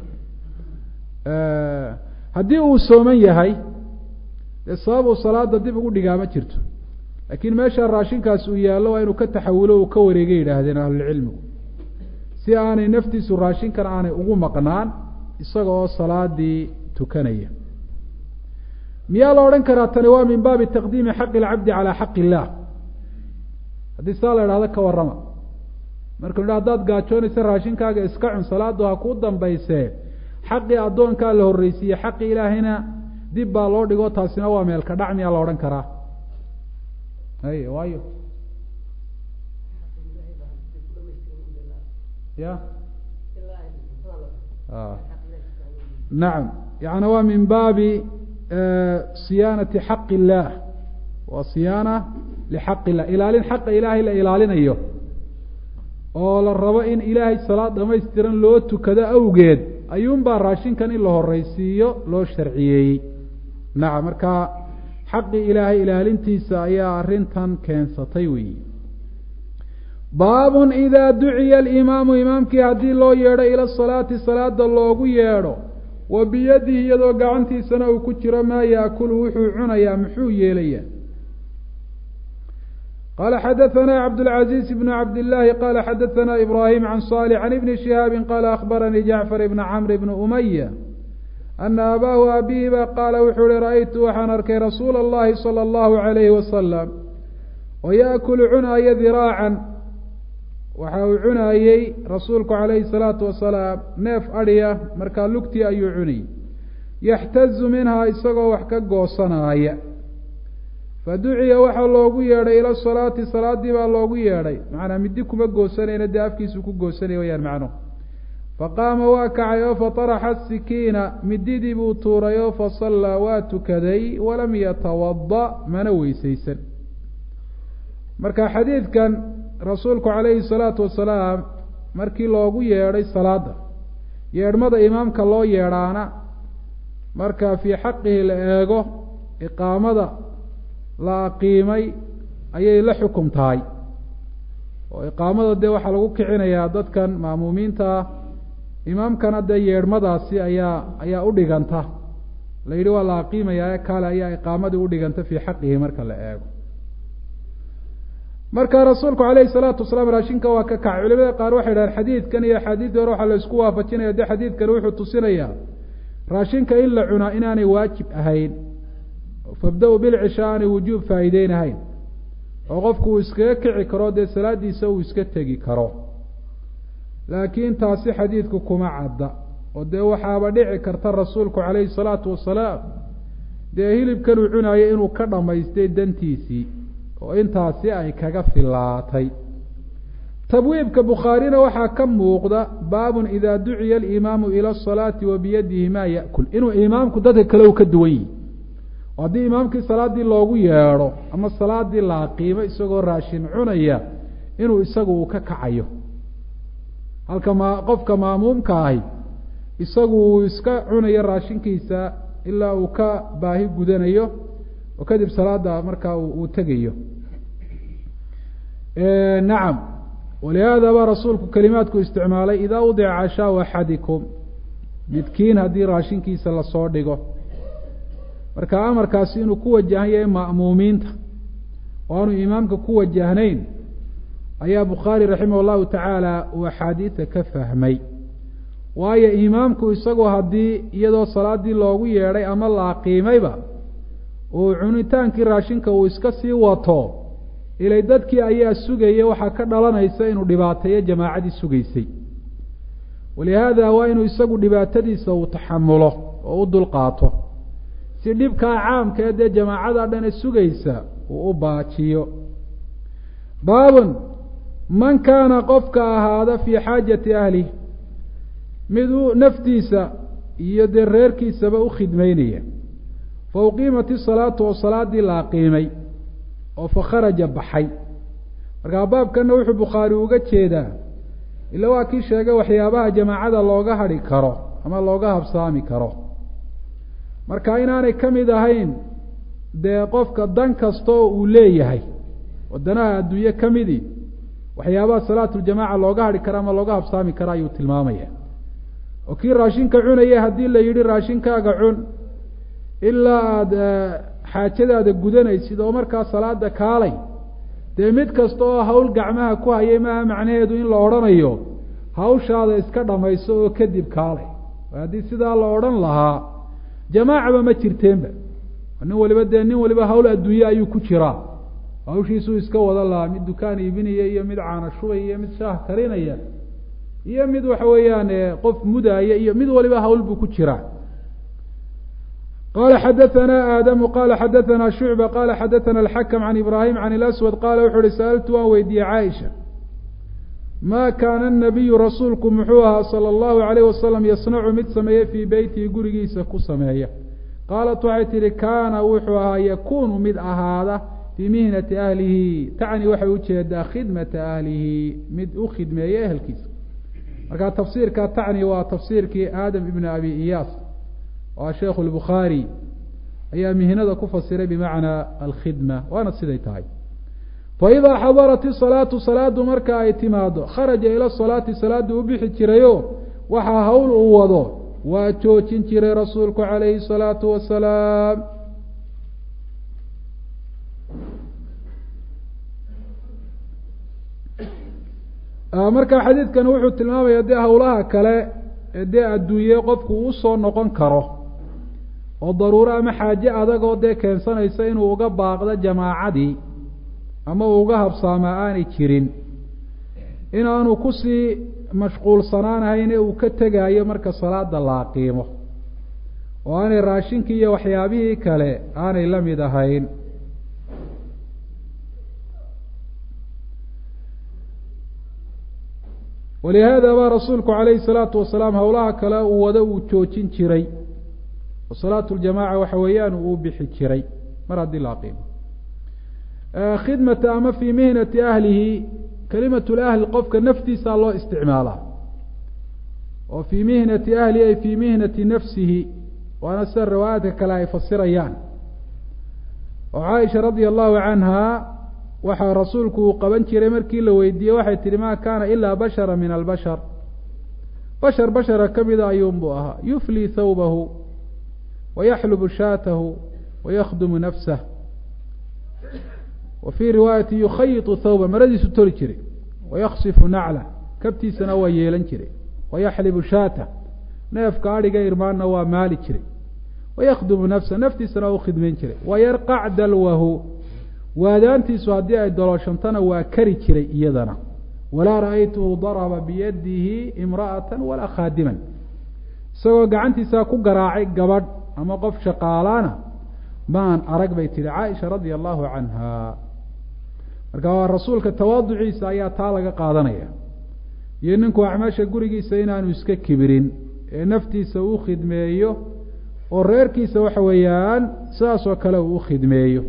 haddii uu sooman yahay dee sabab uu salaada dib ugu dhigaa ma jirto laakiin meesha raashinkaas uu yaallo waa inuu ka taxawulo uu ka wareegay yidhaahdeen ahlulcilmigu si aanay naftiisu raashinkan aanay ugu maqnaan isaga oo salaadii tukanaya miyaa la odhan karaa tani waa min baabi taqdiimi xaqi alcabdi calaa xaqi illaah haddii saa la idhahdo ka warrama markanu idha hadaad gaajoonaysa raashinkaaga iska cun salaadu ha kuu dambaysee xaqii addoonkaa la horreysiiye xaqii ilaahayna dib baa loo dhigo taasina waa meelka dhac miyaa la odhan karaa hay waayo ya nacam yani waa min baabi siyaanati xaqi illaah waa siyaana lixaqi illah ilaalin xaqa ilaahay la ilaalinayo oo la rabo in ilaahay salaad dhamaystiran loo tukado awgeed ayuunbaa raashinkan in la horeysiiyo loo sharciyeeyey nacam marka xaqii ilaahay ilaalintiisa ayaa arrintan keensatay weyi baabun idaa duciya alimaamu imaamkii haddii loo yeedho ila salaati salaada loogu yeedho wa biyadihi iyadoo gacantiisana uu ku jiro maa yaakulu wuxuu cunayaa muxuu yeelayaa qala xadaثna cabdالعaزيز بن cabd الlahi qala xadaثna ibrahim عan صالح عan ibni شihaabi qala akhbaranii jacfar ibn cmr ibn umaya ana abaahu abihiba qaala wuxuu uhi ra'aytu waxaan arkay rasuula اllahi salى اllahu عalayhi wasalam oo yaأkulu cunaaya diraacan waxa uu cunaayey rasuulku calayhi الsalaatu wasalaam neef adhiya markaa lugtii ayuu cunayy yaxtazu minhaa isagoo wax ka goosanaaya faduciya waxaa loogu yeedhay ila salaati salaadii baa loogu yeedhay macnaa midi kuma goosanayna dee afkiisuu ku goosanaya wayaan macnuhu faqaama waa kacay oo fataraxa sikiina mididii buu tuuray oo fasallaa waa tukaday walam yatawada mana weysaysan marka xadiidkan rasuulku calayhi salaatu wasalaam markii loogu yeedhay salaada yeedhmada imaamka loo yeedhaana marka fii xaqihi la eego iqaamada la aqiimay ayay la xukum tahay oo iqaamada dee waxaa lagu kicinayaa dadkan ma'muumiinta ah imaamkana dee yeedhmadaasi ayaa ayaa u dhiganta la yidhi waa la aqiimayaa ee kale ayaa iqaamadii udhiganta fii xaqihi marka la eego marka rasuulku calayhi salaatu wasalaam raashinka waa ka kacay culimada qaar waxay dhahaan xadiidkan iyo axaadiisdii hore waxaa la isku waafajinaya dee xadiidkani wuxuu tusinayaa raashinka in la cunaa inaanay waajib ahayn fabda-u bilcisha aanay wujuub faa'iideynahayn oo qofku uu iskaga kici karo dee salaadiisa uu iska tegi karo laakiin taasi xadiidku kuma cadda oo dee waxaaba dhici karta rasuulku calayhi salaatu wasalaam dee hilibkan uu cunayo inuu ka dhammaystay dantiisii oo intaasi ay kaga filaatay tabwiibka bukhaarina waxaa ka muuqda baabun idaa duciya alimaamu ila asalaati wa biyadihi maa ya'kul inuu imaamku dadka kale u ka duwan yihi oo haddii imaamkii salaaddii loogu yeedho ama salaadii la aqiimo isagoo raashin cunaya inuu isagu uu ka kacayo halka ma qofka maamuumka ahi isagu uu iska cunayo raashinkiisa ilaa uu ka baahi gudanayo oo kadib salaada markaa uu tegayo nacam walihaada baa rasuulku kelimaadku isticmaalay idaa udica cashaau axadikum midkiin haddii raashinkiisa lasoo dhigo marka amarkaasi inuu ku wajahan yahay ma'muumiinta oo aanu imaamka ku wajahnayn ayaa bukhaari raximah llahu tacaala uu axaadiida ka fahmay waayo imaamku isagu haddii iyadoo salaadii loogu yeedhay ama la aqiimayba uu cunitaankii raashinka uu iska sii wato ilay dadkii ayaa sugaya waxaa ka dhalanaysa inuu dhibaateeyo jamaacadii sugaysay walihaada waa inuu isagu dhibaatadiisa uu taxamulo oo u dulqaato si dhibkaa caamka ee dee jamaacada dhane sugaysa uu u baajiyo baabun man kaana qofka ahaada fii xaajati ahlih mid uu naftiisa iyo dee reerkiisaba u khidmeynaya fa uqiimat isalaatu oo salaadii la aqiimay oo fa kharaja baxay markaa baabkanna wuxuu bukhaari uga jeedaa ila waa kii sheegay waxyaabaha jamaacada looga hadhi karo ama looga habsaami karo marka inaanay ka mid ahayn dee qofka dan kasta oo uu leeyahay wadanaha adduunye ka midii waxyaabaha salaatuljamaca looga hadhi karo ama looga habsaami karo ayuu tilmaamaya oo kii raashinka cunaya haddii la yidhi raashinkaaga cun ilaa aada xaajadaada gudanaysid oo markaa salaada kaalay dee mid kasta oo hawl gacmaha ku hayay maaha macnaheedu in la odhanayo hawshaada iska dhamayso oo kadib kaalay haddii sidaa la odhan lahaa jamaacaba ma jirteenba nin waliba dee nin waliba hawl adduunye ayuu ku jiraa hawshiisuu iska wada lahaa mid dukaan iibinaya iyo mid caana shubaya iyo mid shaah karinaya iyo mid waxa weeyaan qof mudaaya iyo mid waliba hawl buu ku jiraa qala xadaثna aadamu qala xadaثna shucba qala xadaثna alxakm can ibrahim can اlaswad qala wuxu uhi sa'altu waan weydiiyey caaisha ma kaana الnabiyu rasuulku muxuu ahaa salى اllahu alayh wasalam yasnacu mid sameeye fii beytihi gurigiisa ku sameeya qaalat waxay tihi kaana wuxuu ahaa yakunu mid ahaada fii mihnati ahlihi tacni waxay ujeedaa khidmata ahlihi mid u khidmeeya ehelkiisa marka tafsiirka tacni waa tafsiirkii aadam ibn abi iyaas waa sheekhu lbukhaari ayaa mihnada ku fasiray bimacnaa alkhidma waana siday tahay faidaa xadarat isalaatu salaadu marka ay timaado kharaja ila salaati salaadu u bixi jirayo waxaa hawl uu wado waa joojin jiray rasuulku calayhi salaatu wasalaam marka xadiidkan wuxuu tilmaamaya dee hawlaha kale ee dee adduunye qofku uu usoo noqon karo oo daruuro ama xaaje adag oo dee keensanaysa inuu uga baaqdo jamaacadii ama uu uga habsaamaa aanay jirin inaanu kusii mashquulsanaanahayn ee uu ka tegaayo marka salaada la aqiimo oo aanay raashinkii iyo waxyaabihii kale aanay la mid ahayn walihaada baa rasuulku calayhi salaatu wasalaam howlaha kale uu wado uu joojin jiray oo salaatu ljamaca waxa weeyaan uu bixi jiray mar haddii la aqiimo khidmata ama fii mihnati ahlihi kalimat lahli qofka naftiisaa loo isticmaalaa oo fii mihnati ahlihi ay fii mihnati nafsihi waana sida riwaayaadka kale ay fasirayaan oo caaisha radia allahu canha waxaa rasuulku uu qaban jiray markii la weydiiyey waxay tihi ma kaana ilaa bashara min albashar bashar bashara ka mida ayuunbuu ahaa yuflii thawbahu wayaxlubu shaatahu wayakhdumu nafsah wa fii riwaayati yukhayitu thawba maradiisu toli jiray wayaksifu nacla kabtiisana waa yeelan jiray wayaxlibu shaatah neefka adhiga irmaanna waa maali jiray wayakhdumu nafsa naftiisana waa u khidmayn jiray wayarqac dalwahu waadaantiisu haddii ay dolooshantana waa kari jiray iyadana walaa ra'aytuhu daraba biyadihi imra'atan walaa khaadiman isagoo gacantiisaa ku garaacay gabadh ama qof shaqaalaana maan arag bay tihi caaisha radia allahu canha marka waa rasuulka tawaaduciisa ayaa taa laga qaadanaya iyo ninku acmaasha gurigiisa inaanu iska kibirin ee naftiisa uu khidmeeyo oo reerkiisa waxa weeyaan sidaas oo kale uu u khidmeeyo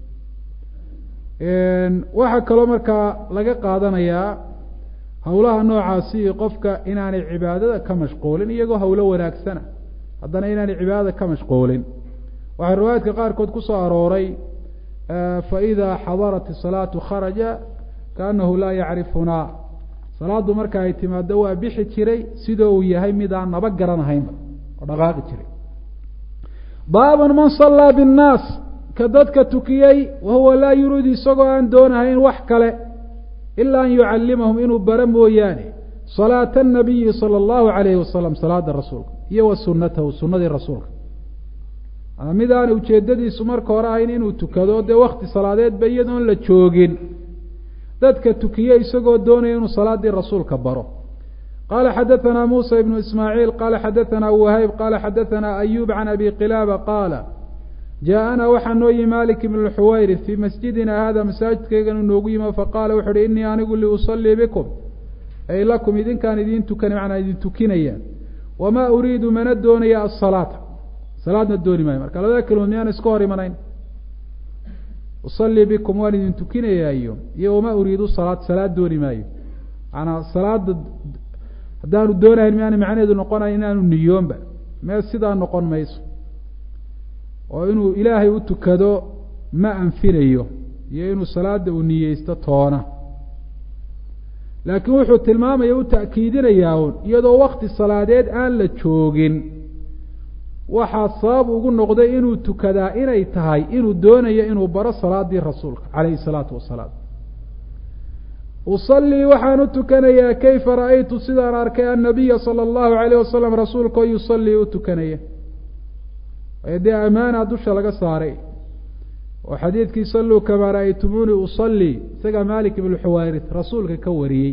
waxaa kaloo markaa laga qaadanayaa howlaha noocaasi qofka inaanay cibaadada ka mashquulin iyagoo howlo wanaagsana haddana inaanay cibaadada ka mashquulin waxaa riwaayaadka qaarkood ku soo arooray faidaa xadarat isalaatu kharaja kaanahu laa yacrifunaa salaadu marka ay timaado waa bixi jiray sidoo uu yahay mid aan naba garanahaynba oo dhaqaaqi jiray baabun man sallaa binnaas ka dadka tukiyey wahuwa laa yuriidu isagoo aan doonahayn wax kale ilaa an yucallimahum inuu bara mooyaane salaata anabiyi sala allahu calayhi wasalam salaada rasuulka iyo wa sunnatahu sunnadii rasuulka mid aan ujeedadiisu marka hore ahayn inuu tukado dee wakti salaadeedba iyadoon la joogin dadka tukiye isagoo doonaya inuu salaadii rasuulka baro qala xadaثna musa ibnu ismaaciil qala xadaثna wahayb qala xadaثna ayub can abi qilaaba qaala jaaءana waxaa noo yimi malik ibn xuwayri fii masjidina hada masaajidkayganu noogu yimi faqaala wuxu uhi inii anigu liusalii bikum ay lakum idinkaan idin tukan macnaa idin tukinaya wamaa uriidu mana doonaya asalaata salaadna dooni maayo marka labada kelimood miyaan iska hor imanayn usallii bikum waan idin tukinayaayo iyo wamaa uriidu salaad salaad dooni maayo maanaa salaada haddaanu doonahayn miaana macnaheedu noqonayo inaanu niyoonba mee sidaa noqon mayso oo inuu ilaahay u tukado ma anfinayo iyo inuu salaada uu niyeysto toona laakiin wuxuu tilmaamaya u ta'kiidinayaa un iyadoo wakti salaadeed aan la joogin waxaa sabab ugu noqday inuu tukadaa inay tahay inuu doonayo inuu baro salaadii rasuulka calayhi salaatu wasalaam usallii waxaan u tukanayaa kayfa ra'aytu sidaan arkay annabiya sala allahu alayh wasalam rasuulka oo yusallii u tukanaya ee dee amaana dusha laga saaray oo xadiidkii salluu kamaa ra'aytumuuni usallii isagaa malik ibnu xuwayris rasuulka ka wariyey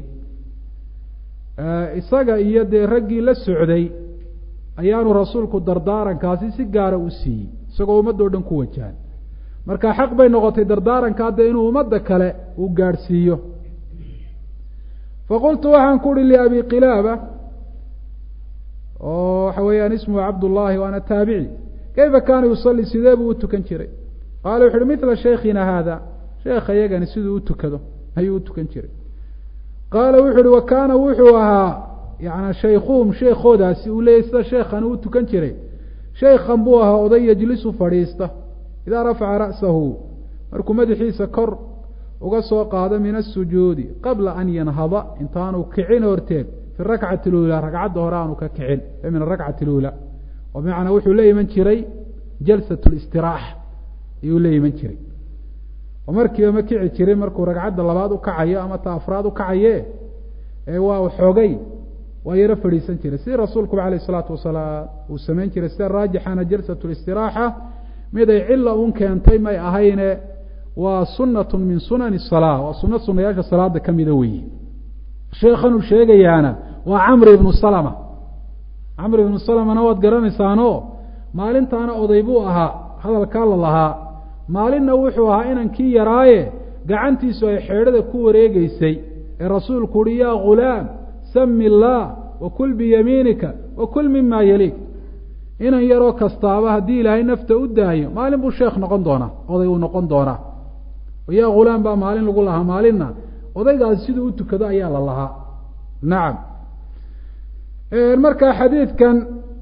isaga iyo dee raggii la socday ayaanu rasuulku dardaarankaasi si gaara u siiyey isagoo ummaddo dhan ku wajahan marka xaq bay noqotay dardaaranka hadda inuu ummadda kale uu gaadhsiiyo faqultu waxaan ku uhi liabi qilaaba oo waxa weeyaan ismuhu cabdullaahi waana taabici kayfa kaana yusalli sidee buu u tukan jiray qaala wuxu uhi mila shaykhina haada sheekha yagani siduu u tukado ayuu u tukan jiray qaala wuxu uhi wa kaana wuxuu ahaa yana shaykhuhum sheekoodaasi uu leeyay sida sheekhani u tukan jiray shaykhan buu ahaa oday yejlisu fadhiista idaa rafaca ra'sahu markuu madaxiisa kor uga soo qaado min asujuudi qabla an yanhada intaanu kicin horteed fi rakcati luulaa ragcadda hore aanu ka kicin e min arakcati luulaa oo bimacnaa wuxuu la iman jiray jalsat listiraaxa ayuu la iman jiray oo markiiba ma kici jirin markuu ragcadda labaad u kacayo ama ta afraad u kacaye ee waa xoogay waa yaro fadhiisan jiray sidii rasuulkuba alayh isalaatu wasalaam uu samayn jiray sida raajixana jalsat listiraaxa mid ay cila un keentay may ahayne waa sunatu min sunani salaa waa suno sunayaasha salaada ka mida weeye sheekhanuu sheegayaana waa camr ibnu salama camr ibnu salamana waad garanaysaano maalintaana oday buu ahaa hadalkaa la lahaa maalinna wuxuu ahaa inankii yaraaye gacantiisu ay xeedhada ku wareegeysay ee rasuulku uhi yaa ghulaam sami illaah wakul biyamiinika wakul mima yaliik inan yaroo kastaaba haddii ilaahay nafta u daayo maalin buu sheekh noqon doonaa oday uu noqon doonaa yaa ghulaam baa maalin lagu lahaa maalinna odaygaasi siduu u tukado ayaa la lahaa nacam marka xadiidkan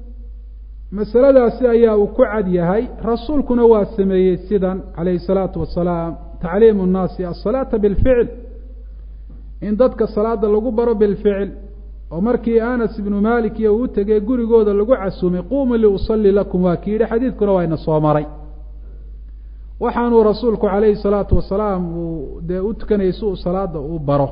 masaladaasi ayaa uu ku cad yahay rasuulkuna waa sameeyey sidan calayhi salaatu wasalaam tacliimu nnaasi asalaata bilficil in dadka salaada lagu baro bilficil oo markii anas ibnu malik iyo uu tegey gurigooda lagu casuumay quumuu liusalli lakum waa ki yidhi xadiidkuna waa ina soo maray waxaanuu rasuulku calayhi salaatu wasalaam uu dee u tukanayay si uu salaada uu baro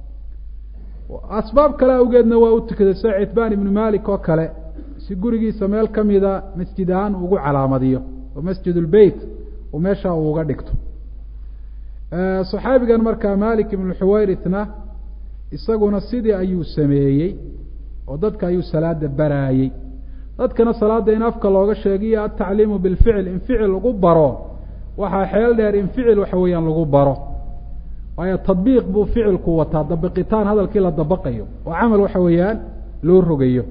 asbaab kale awgeedna waa u tukaday sida citbaan ibnu malik oo kale si gurigiisa meel ka mida masjid ahaan ugu calaamadiyo oo masjid ulbeyt uu meesha uu uga dhigto saxaabigan markaa malik ibnu xuwayrithna isaguna sidii ayuu sameeyey oo dadka ayuu salaada baraayey dadkana salaada in afka looga sheegiyo altacliimu bilficil in ficil lagu baro waxaa xeel dheer in ficil waxa weeyaan lagu baro waayo tadbiiq buu ficilku wataa dabiqitaan hadalkii la dabaqayo oo camal waxa weeyaan loo rogayo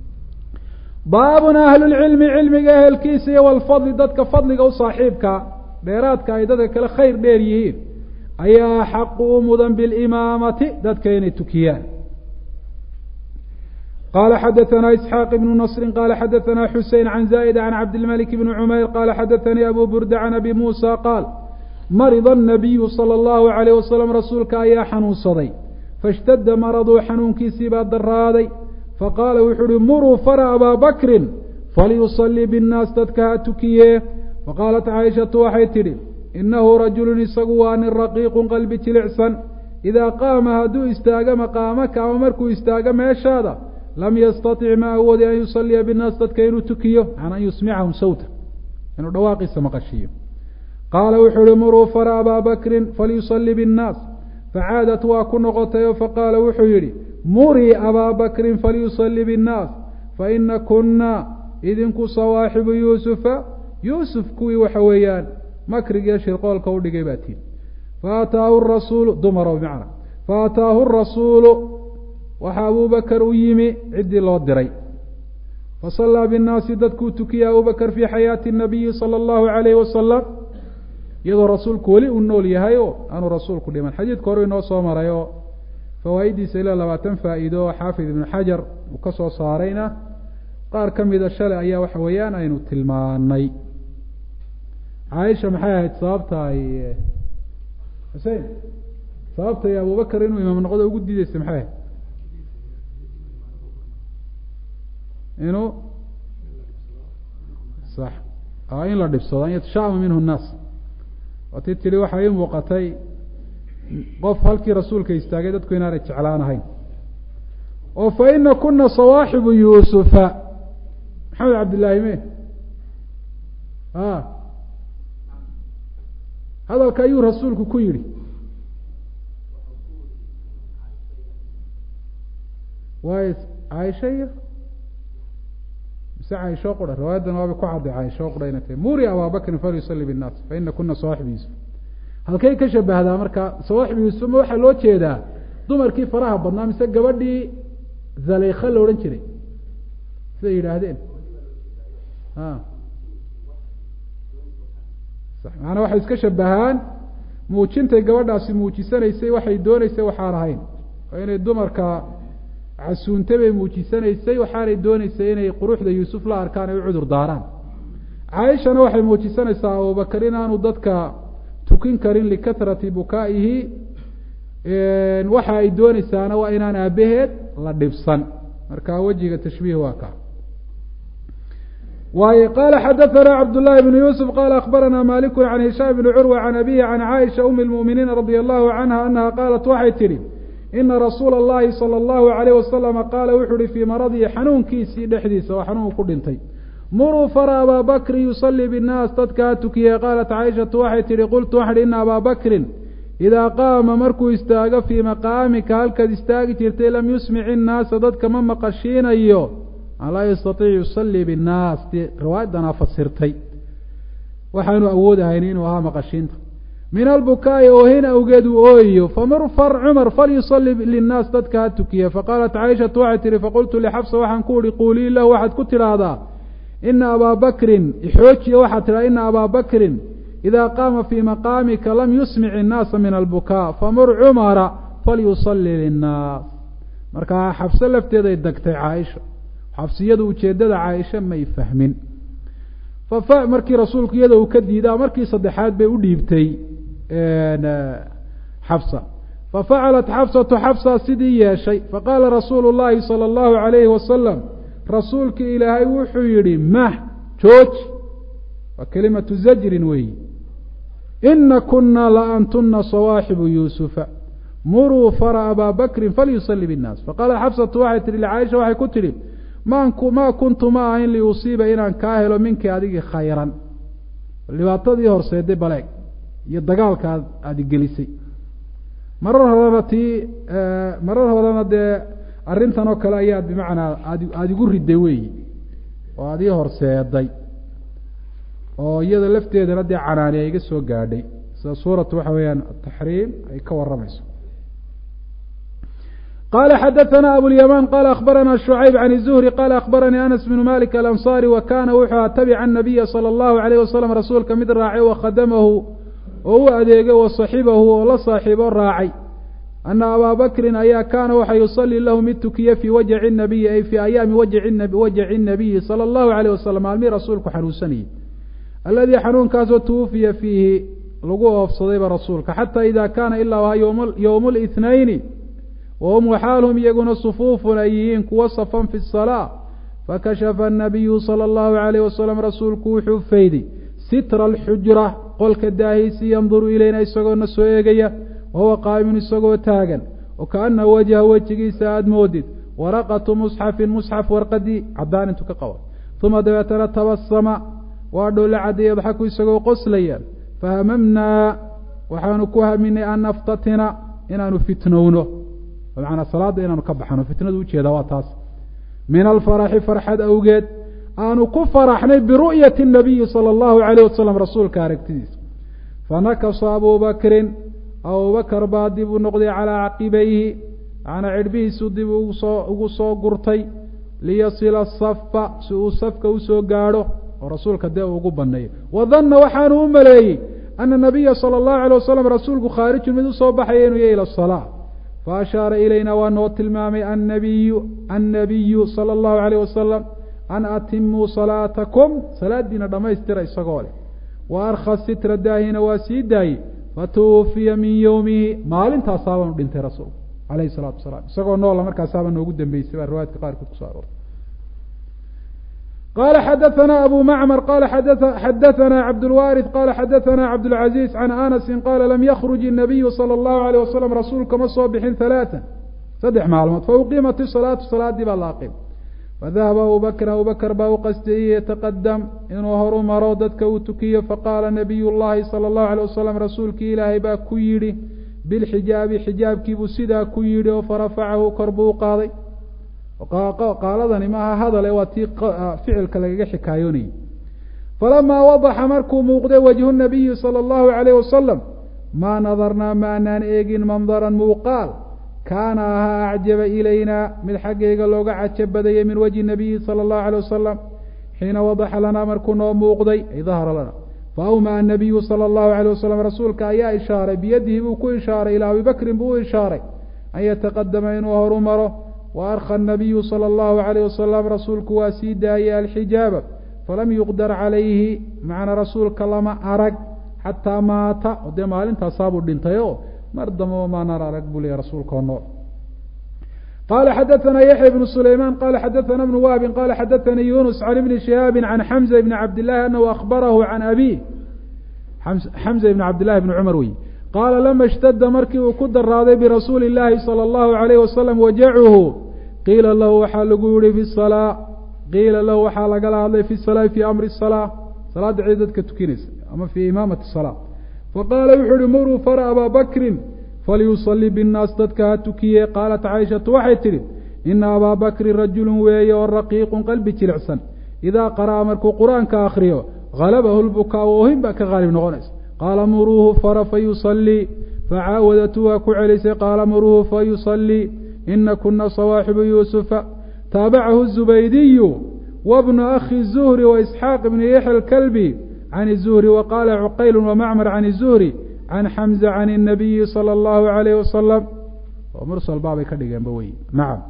baabun ahlulcilmi cilmiga ehelkiisa iyo walfadli dadka fadliga u saaxiibka dheeraadka ay dadka kale khayr dheer yihiin ayaa xaqu u mudan bilimaamati dadka inay tukiyaan qala xadaثna isxaaq ibnu nasri qala xadaثna xusein can zaa'id can cabdilmalik bni cumayr qala xadaثanii abu burda can abi muusa qaal marida الnabiyu salى اllahu عalayh wasalam rasuulka ayaa xanuunsaday faاshtada maraduu xanuunkiisii baa daraaday faqaala wuxuu uhi muruu fara abaa bakrin falyusalii biاnnaas dadka ha tukiyee faqaalat caaishatu waxay tidhi inahu rajulu isagu waa nin raqiiqu qalbi jilicsan idaa qaama hadduu istaago maqaamaka ama markuu istaago meeshaada lam yastatic ma awoodi an yusaliya binnaas dadka inuu tukiyo can an yusmicahum sawta inuu dhawaaqiisa maqashiiyo qaala wuxuu uhi muruu fara abaa bakrin falyusalii biاnnaas facaadat waa ku noqotayo faqaala wuxuu yidhi murii abaa bakrin falyusalii biاnnaas faina kuna idinku sawaaxibu yuusufa yuusuf kuwii waxa weeyaan makrigiiyo shirqoolka u dhigay baa tihi faataahu rasuulu dumaro bimacna faataahu rasuulu waxaa abubakar u yimi ciddii loo diray fasallaa binnaasi dadkuu tukiyey abubakar fii xayaati nabiyi sala allahu calayhi wasalam iyadoo rasuulku weli uu nool yahay oo aanu rasuulku dhiman xadiidka hore inoo soo maray oo fawaaiddiisa ilaa labaatan faa'iido oo xaafid ibnu xajar uu ka soo saarayna qaar ka mida shalay ayaa waxa weeyaan aynu tilmaanay caaisha maxay ahayd sababta ay xusein sababta ay abubakar inuu imaam noqdo ugu diideysa maxay ahayd inuu sax in la dhibsado an yatashaama minhu nnaas waati tiri waxaa ii muuqatay qof halkii rasuulka istaagay dadku inaanay jeclaan ahayn oo fa ina kuna sawaaxibu yuusufa maxamed cabdillaahi me a hadalka ayuu rasuulku ku yidhi waay caaisha iyo mise caaisho qura riwaayadan waaba ku cadday caaisho qura inay tahay muri ababakrin falyusali binnaas fa ina kuna sawaaxibu yuusuf halkay ka shabahdaa marka sawaaxibu yuusuf ma waxaa loo jeedaa dumarkii faraha badnaa mise gabadhii zaleykha la odhan jiray siday yidhaahdeen a macanaa waxay iska shabahaan muujintay gabadhaasi muujisanaysay waxay dooneysay waxaan ahayn oo inay dumarka casuuntay bay muujisanaysay waxaanay dooneysay inay quruxda yuusuf la arkaan ay u cudur daaraan caaishana waxay muujisanaysaa abubakar inaanu dadka tukin karin likahrati bukaa'ihi waxa ay dooneysaana waa inaan aabaheed la dhibsan marka wejiga tashbiih waa ka waay qala xadaثna cabdالlahi بn yusuf qala akbarana maliku can hishaam bni curwa can abihi can caaisha umi اlmuؤminiin radi allahu canha anaha qaalat waxay tidhi ina rasuula اllahi salى اllahu عalayh wasalama qaala wuxu uhi fii maradihi xanuunkiisii dhexdiisa oo xanuun ku dhintay muruu fara abaa bakri yusalii bالnaas dadka ha tukiyey qaalat caaishatu waxay tihi qultu waxan hi ina abaa bakrin idaa qaama markuu istaago fii maqaamika halkaad istaagi jirtay lam yusmic innaasa dadka ma maqashiinayo an laa yastaiic yusalii binnaas dee riwaayadanaa fasirtay waxaanu awoodahayn inuu ahaa maqashiinta min albukaa'i oohin awgeed uu ooyayo famur far cumar falyusali linnaas dadka ha tukiya faqaalat caaishatu waxay tihi faqultu lixafsa waxaan ku uhi quulii lahu waxaad ku tidhaahdaa ina abaa bakrin ixoojiya waxaad tidhahda ina abaa bakrin idaa qaama fii maqaamika lam yusmic innaasa min albukaa famur cumara falyusali linnaas markaa xabse lafteeday degtay caaisha xabsiyadu ujeeddada caaisha may fahmin fafa markii rasuulku iyada uu ka diidaa markii saddexaad bay u dhiibtay xabsa fafacalat xabsatu xabsa sidii yeeshay faqaala rasuulu llaahi sala allahu calayhi wasalam rasuulkii ilaahay wuxuu yidhi mah jooji waa kelimatu zajrin weeyi ina kuna la antuna sawaaxibu yuusufa muruu fara abaa bakrin falyusali binnaas faqaalat xabsatu waxay tihi lcaaisha waxay ku tidhi maa kuntu ma ahayn liusiiba inaan kaa helo minkii adigii khayran dhibaatadii horseeday baleeg iyo dagaalka aad aada gelisay marar horena tii marar horena dee arrintan oo kale ayaad bimacnaa aad aada igu riday weeyi oo aad ii horseeday oo iyada lafteedana dee canaani ay iga soo gaadhay sida suuratu waxa weeyaan ataxriim ay ka warramayso qala xadaثna abulyamaan qala akbarana shucayb can الzuhri qala akbaranii anas bnu malik alanصari wa kana wuxuu a tabica الnabiya salى اllahu عalayh wasalam rasuulka mid raacay wakhadamahu oo u adeegay wasaxibahu oo la saaxiibo raacay ana abaa bakrin ayaa kaana waxa yusalii lahu mid tukiye fii wajci الnabiyi ay fii ayaami wajci الnabiyi salى اllahu عalayh wasalam maalmihii rasuulku xanuunsanayey aladii xanuunkaasoo twufiya fiihi lagu oofsadayba rasuulka xata ida kaana ilaa waa ywm اlاثnayni wahum waxaalhum iyaguna sufuufun ay yihiin kuwa safan fi الsalaa fakashafa الnabiyu salى اllahu عalayh wasalam rasuulku wuxuu fayday sitra alxujra qolka daahiisi yanduru ilayna isagoona soo eegaya wahuwa qaa'imun isagoo taagan oo kaana wajha wejigiisa aada moodid waraqatu musxafin musxaf warqadii caddaan intuu ka qaba uma dabeetana tabasama waa dhoola cadday yadxaku isagoo qoslaya fahamamnaa waxaanu ku haminay an naftatina inaanu fitnowno bimacnaa salaadda inaanu ka baxno fitnadu ujeeda waa taas min alfaraxi farxad awgeed aanu ku faraxnay biru'yati الnabiyi salى اllahu عalayh wasalam rasuulka aragtidiisa fanakasa abu bakrin abubakar baa dib u noqday calaa caqibayhi macnaa cidhbihiisu dib ugusoo ugu soo gurtay liyasila safa si uu safka usoo gaadho oo rasuulka dee ugu baneeyo wadanna waxaanu u maleeyey ana nabiya sala allahu alay wasalam rasuulku khaarijun mid usoo baxaya inuu yahy ila asalaa fa ashaara ilayna waa noo tilmaamay annabiyu annabiyu sala allahu alayh wasalam an atimuu salaatakum salaadiina dhammaystira isagoo leh wa arkha sitra daahina waa sii daayey fatuwufiya min yowmihi maalintaasaabanu dhintay rasuulku alayhi salaatu wasalaam isagoo noola markaasaaba noogu dambeysay baa riwaayadka qaarkood kuso aroortay qala xadaثna abu macmar qala xadaثna cabdاlwariث qala xadaثna cabdاlcaزiz can anasi qala lam yakruj الnabiyu salى اllahu عalيه wasalam rasuulka ma soo bixin ثalaaثa saddex maalmood fauqimat الsalaatu salaadii baa la aqim fadahaba abu bakr abu bakr baa u qastiyey yataqadam inuu horu maro dadka uu tukiyo faqaala nabiy llahi salى اllahu alيه wasalam rasuulkii ilaahay baa ku yidhi bilxijaabi xijaabkiibuu sidaa ku yidhi oo farafacahu kor buu u qaaday qaaladani maaha hadale waa tii ficilka lagaga xikaayoonayay falamaa wadaxa markuu muuqday wajhu nabiyi sala allahu calayh wasalam maa nadarnaa ma anaan eegin mandaran muuqaal kaana ahaa acjaba ilaynaa mid xaggayga looga cajab badayay min wajhi nabiyi sala allahu alayh wasalam xiina wadaxa lanaa markuu noo muuqday ay dahara lana fa awmaa anabiyu sala allahu alayh wasalam rasuulka ayaa ishaaray biyadihi buu ku ishaaray ilaa abi bakrin buu u ishaaray an yataqadama inuu horu maro wa arkha anabiyu sala allahu alayh wasalam rasuulku waa sii daayey alxijaaba falam yuqdar calayhi macnaa rasuulka lama arag xataa maata o dee maalintaasaabuu dhintay o mar dambaba maanaan arag buu leeyahy rasuulka oo nool qala xadaثna yaحya بن سulayman qala xadaثna بن wahbi qala xadaثani yunus can ibni shihaabi can xamza bni cabdillahi anahu akhbarahu can abi xamza ibni cabdillahi bni cumar wey qaala lama اshtada markii uu ku daraaday birasuuli اllahi salى اllahu عalayh wasalam wajacuhu qiila lahu waxaa lagu yihi fi salaa qiila lahu waxaa lagala hadlay fi salaa fi amri الsalaa salaada cid dadka tukinaysa ama fi imaamati الsalaa faqaala wuxuu uhi muruu fara abaa bakrin falyusalli binnaas dadka ha tukiye qaalat caaishatu waxay tidhi ina abaa bakrin rajulun weeye oo raqiiqun qalbi jilicsan idaa qara'a markuu qur-aanka akhriyo halabahu lbukaa oohin baa ka qaalib noqonaysa qaala muruuhu fara fayusallii facaawadatu waa ku celisay qaala muruuhu fayusallii ina kuna sawaaxibu yuusufa taabacahu zubaydiyu wabnu akhi zuhri waisxaaq ibni yaxya alkalbi can zuhri waqaala cuqaylu wamacmar can zuhri can xamza can الnabiyi salى اllahu عalayh wasalam oo mursal baabay ka dhigeenba wey nacam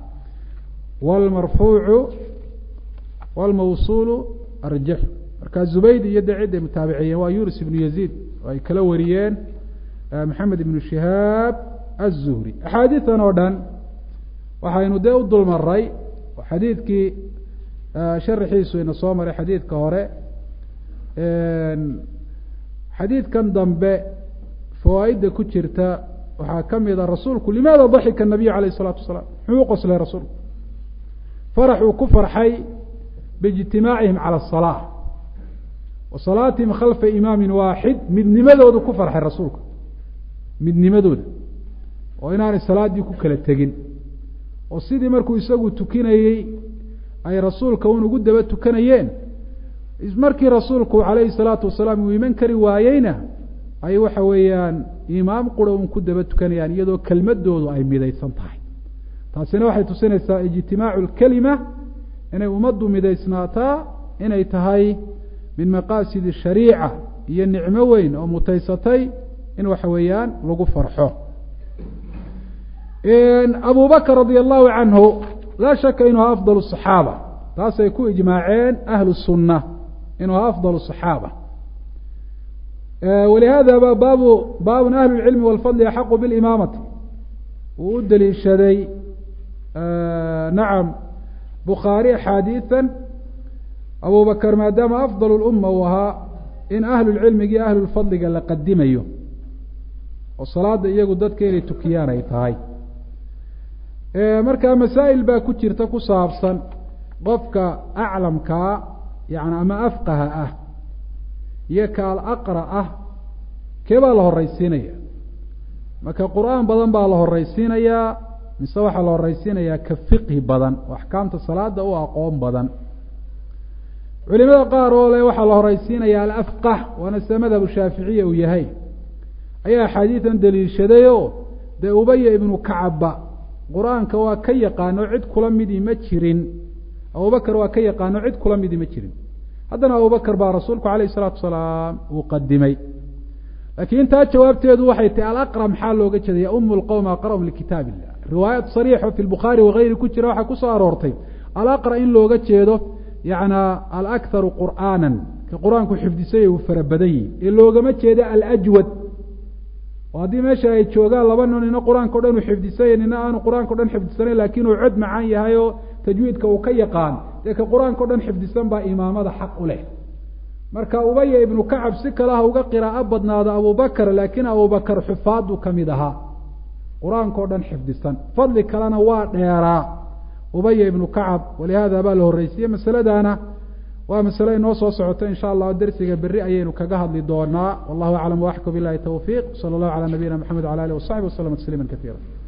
wlmarfuucu wاlmawsuulu arjaxu marka zubayd iyo de ciday mutaabiciyeen waa yunus ibnu yaziid oo ay kala wariyeen maxamed ibnu shihaab aلzuhri axaadiidan oo dhan waxaynu dee u dul maray oo xadiidkii sharaxiisu ina soo maray xadiidka hore xadiidkan dambe fawaaidda ku jirta waxaa ka mid a rasuulku limaada daxika nabiyu alayh الsalaatu wasalaam muxuu u qoslay rasuulku farax uu ku farxay biijtimaacihim calى الsalaa wa salaatihim khalfa imaamin waaxid midnimadoodu ku farxay rasuulku midnimadooda oo inaanay salaaddii ku kala tegin oo sidii markuu isagu tukinayey ay rasuulka un ugu daba tukanayeen markii rasuulku calayhi الsalaatu wasalaam uu iman kari waayeyna ay waxa weeyaan imaam qura un ku daba tukanayaan iyadoo kelmadoodu ay midaysan tahay taasina waxay tusinaysaa ijtimaacu lkelima inay ummaddu midaysnaataa inay tahay min maqaasid shariica iyo nicmo weyn oo mutaysatay in waxa weeyaan lagu farxo abu bakr radia allahu canhu laa shaka inuu ha afdal صaxaaba taasay ku ijmaaceen ahlu sunna inuu ha afdal صaxaaba wlihadaba baabu baabun ahlu اlcilmi wاlfadli axaqu biاlimaamati wuu u deliishaday nacam bukhaari axaadiiثa abu bakr maadaama afdal اluma uu ahaa in ahlu lcilmigii ahlu lfadliga la qadimayo oo salaada iyagu dadka inay tukiyaan ay tahay marka masaa'il baa ku jirta ku saabsan qofka aclamkaa yani ama afqaha ah iyo ka alaqra ah kee baa la horeysiinaya marka qur-aan badan baa la horeysiinayaa mise waxaa la horeysiinayaa ka fiqhi badan oo axkaamta salaada u aqoon badan culimada qaar oo le waxaa la horeysiinaya alafqah waana sida madhabu shaaficiya uu yahay ayaa axaadiidan daliishadayo dee ubaya ibnu kacabba qur-aanka waa ka yaqaano cid kula midii ma jirin abubakar waa ka yaqaano cid kula midii ma jirin haddana abubakar baa rasuulku alayh isalaatu wasalaam uu qadimay laakiin intaa jawaabteedu waxay tahay alaqra maxaa looga jeeda ya umu lqowm aqra'um likitaab illah riwaayat sariixo fi lbukhaari wagayri ku jira waxaa kusoo aroortay alaqra in looga jeedo yana alakharu qur'aanan ka qur-aanku xifdisay uu fara badan yihi ee loogama jeeda alajwad oo haddii meesha ay joogaan laba nin nina qur-aanka o dhan uu xifdisanya nina aanu qur-aanka o dhan xifdisanayn laakiin uu cod macaan yahay oo tajwiidka uu ka yaqaan dee ka qur-aanka o dhan xifdisan baa imaamada xaq u leh marka ubaya ibnu kacab si kalaha uga qiraa'o badnaado abubakar laakiin abubakar xufaadu ka mid ahaa qur-aanka o dhan xifdisan fadli kalena waa dheeraa ubaya ibnu kacab walihaada baa la horreysiye masaladaana waa masale inoo soo socoto in sha allah dersiga berri ayaynu kaga hadli doonaa wallahu aclam waxku bilahi towfiiq sala allahu calaa nabiyina maxamed wala alih wasaxbi waslama tasliima kaiira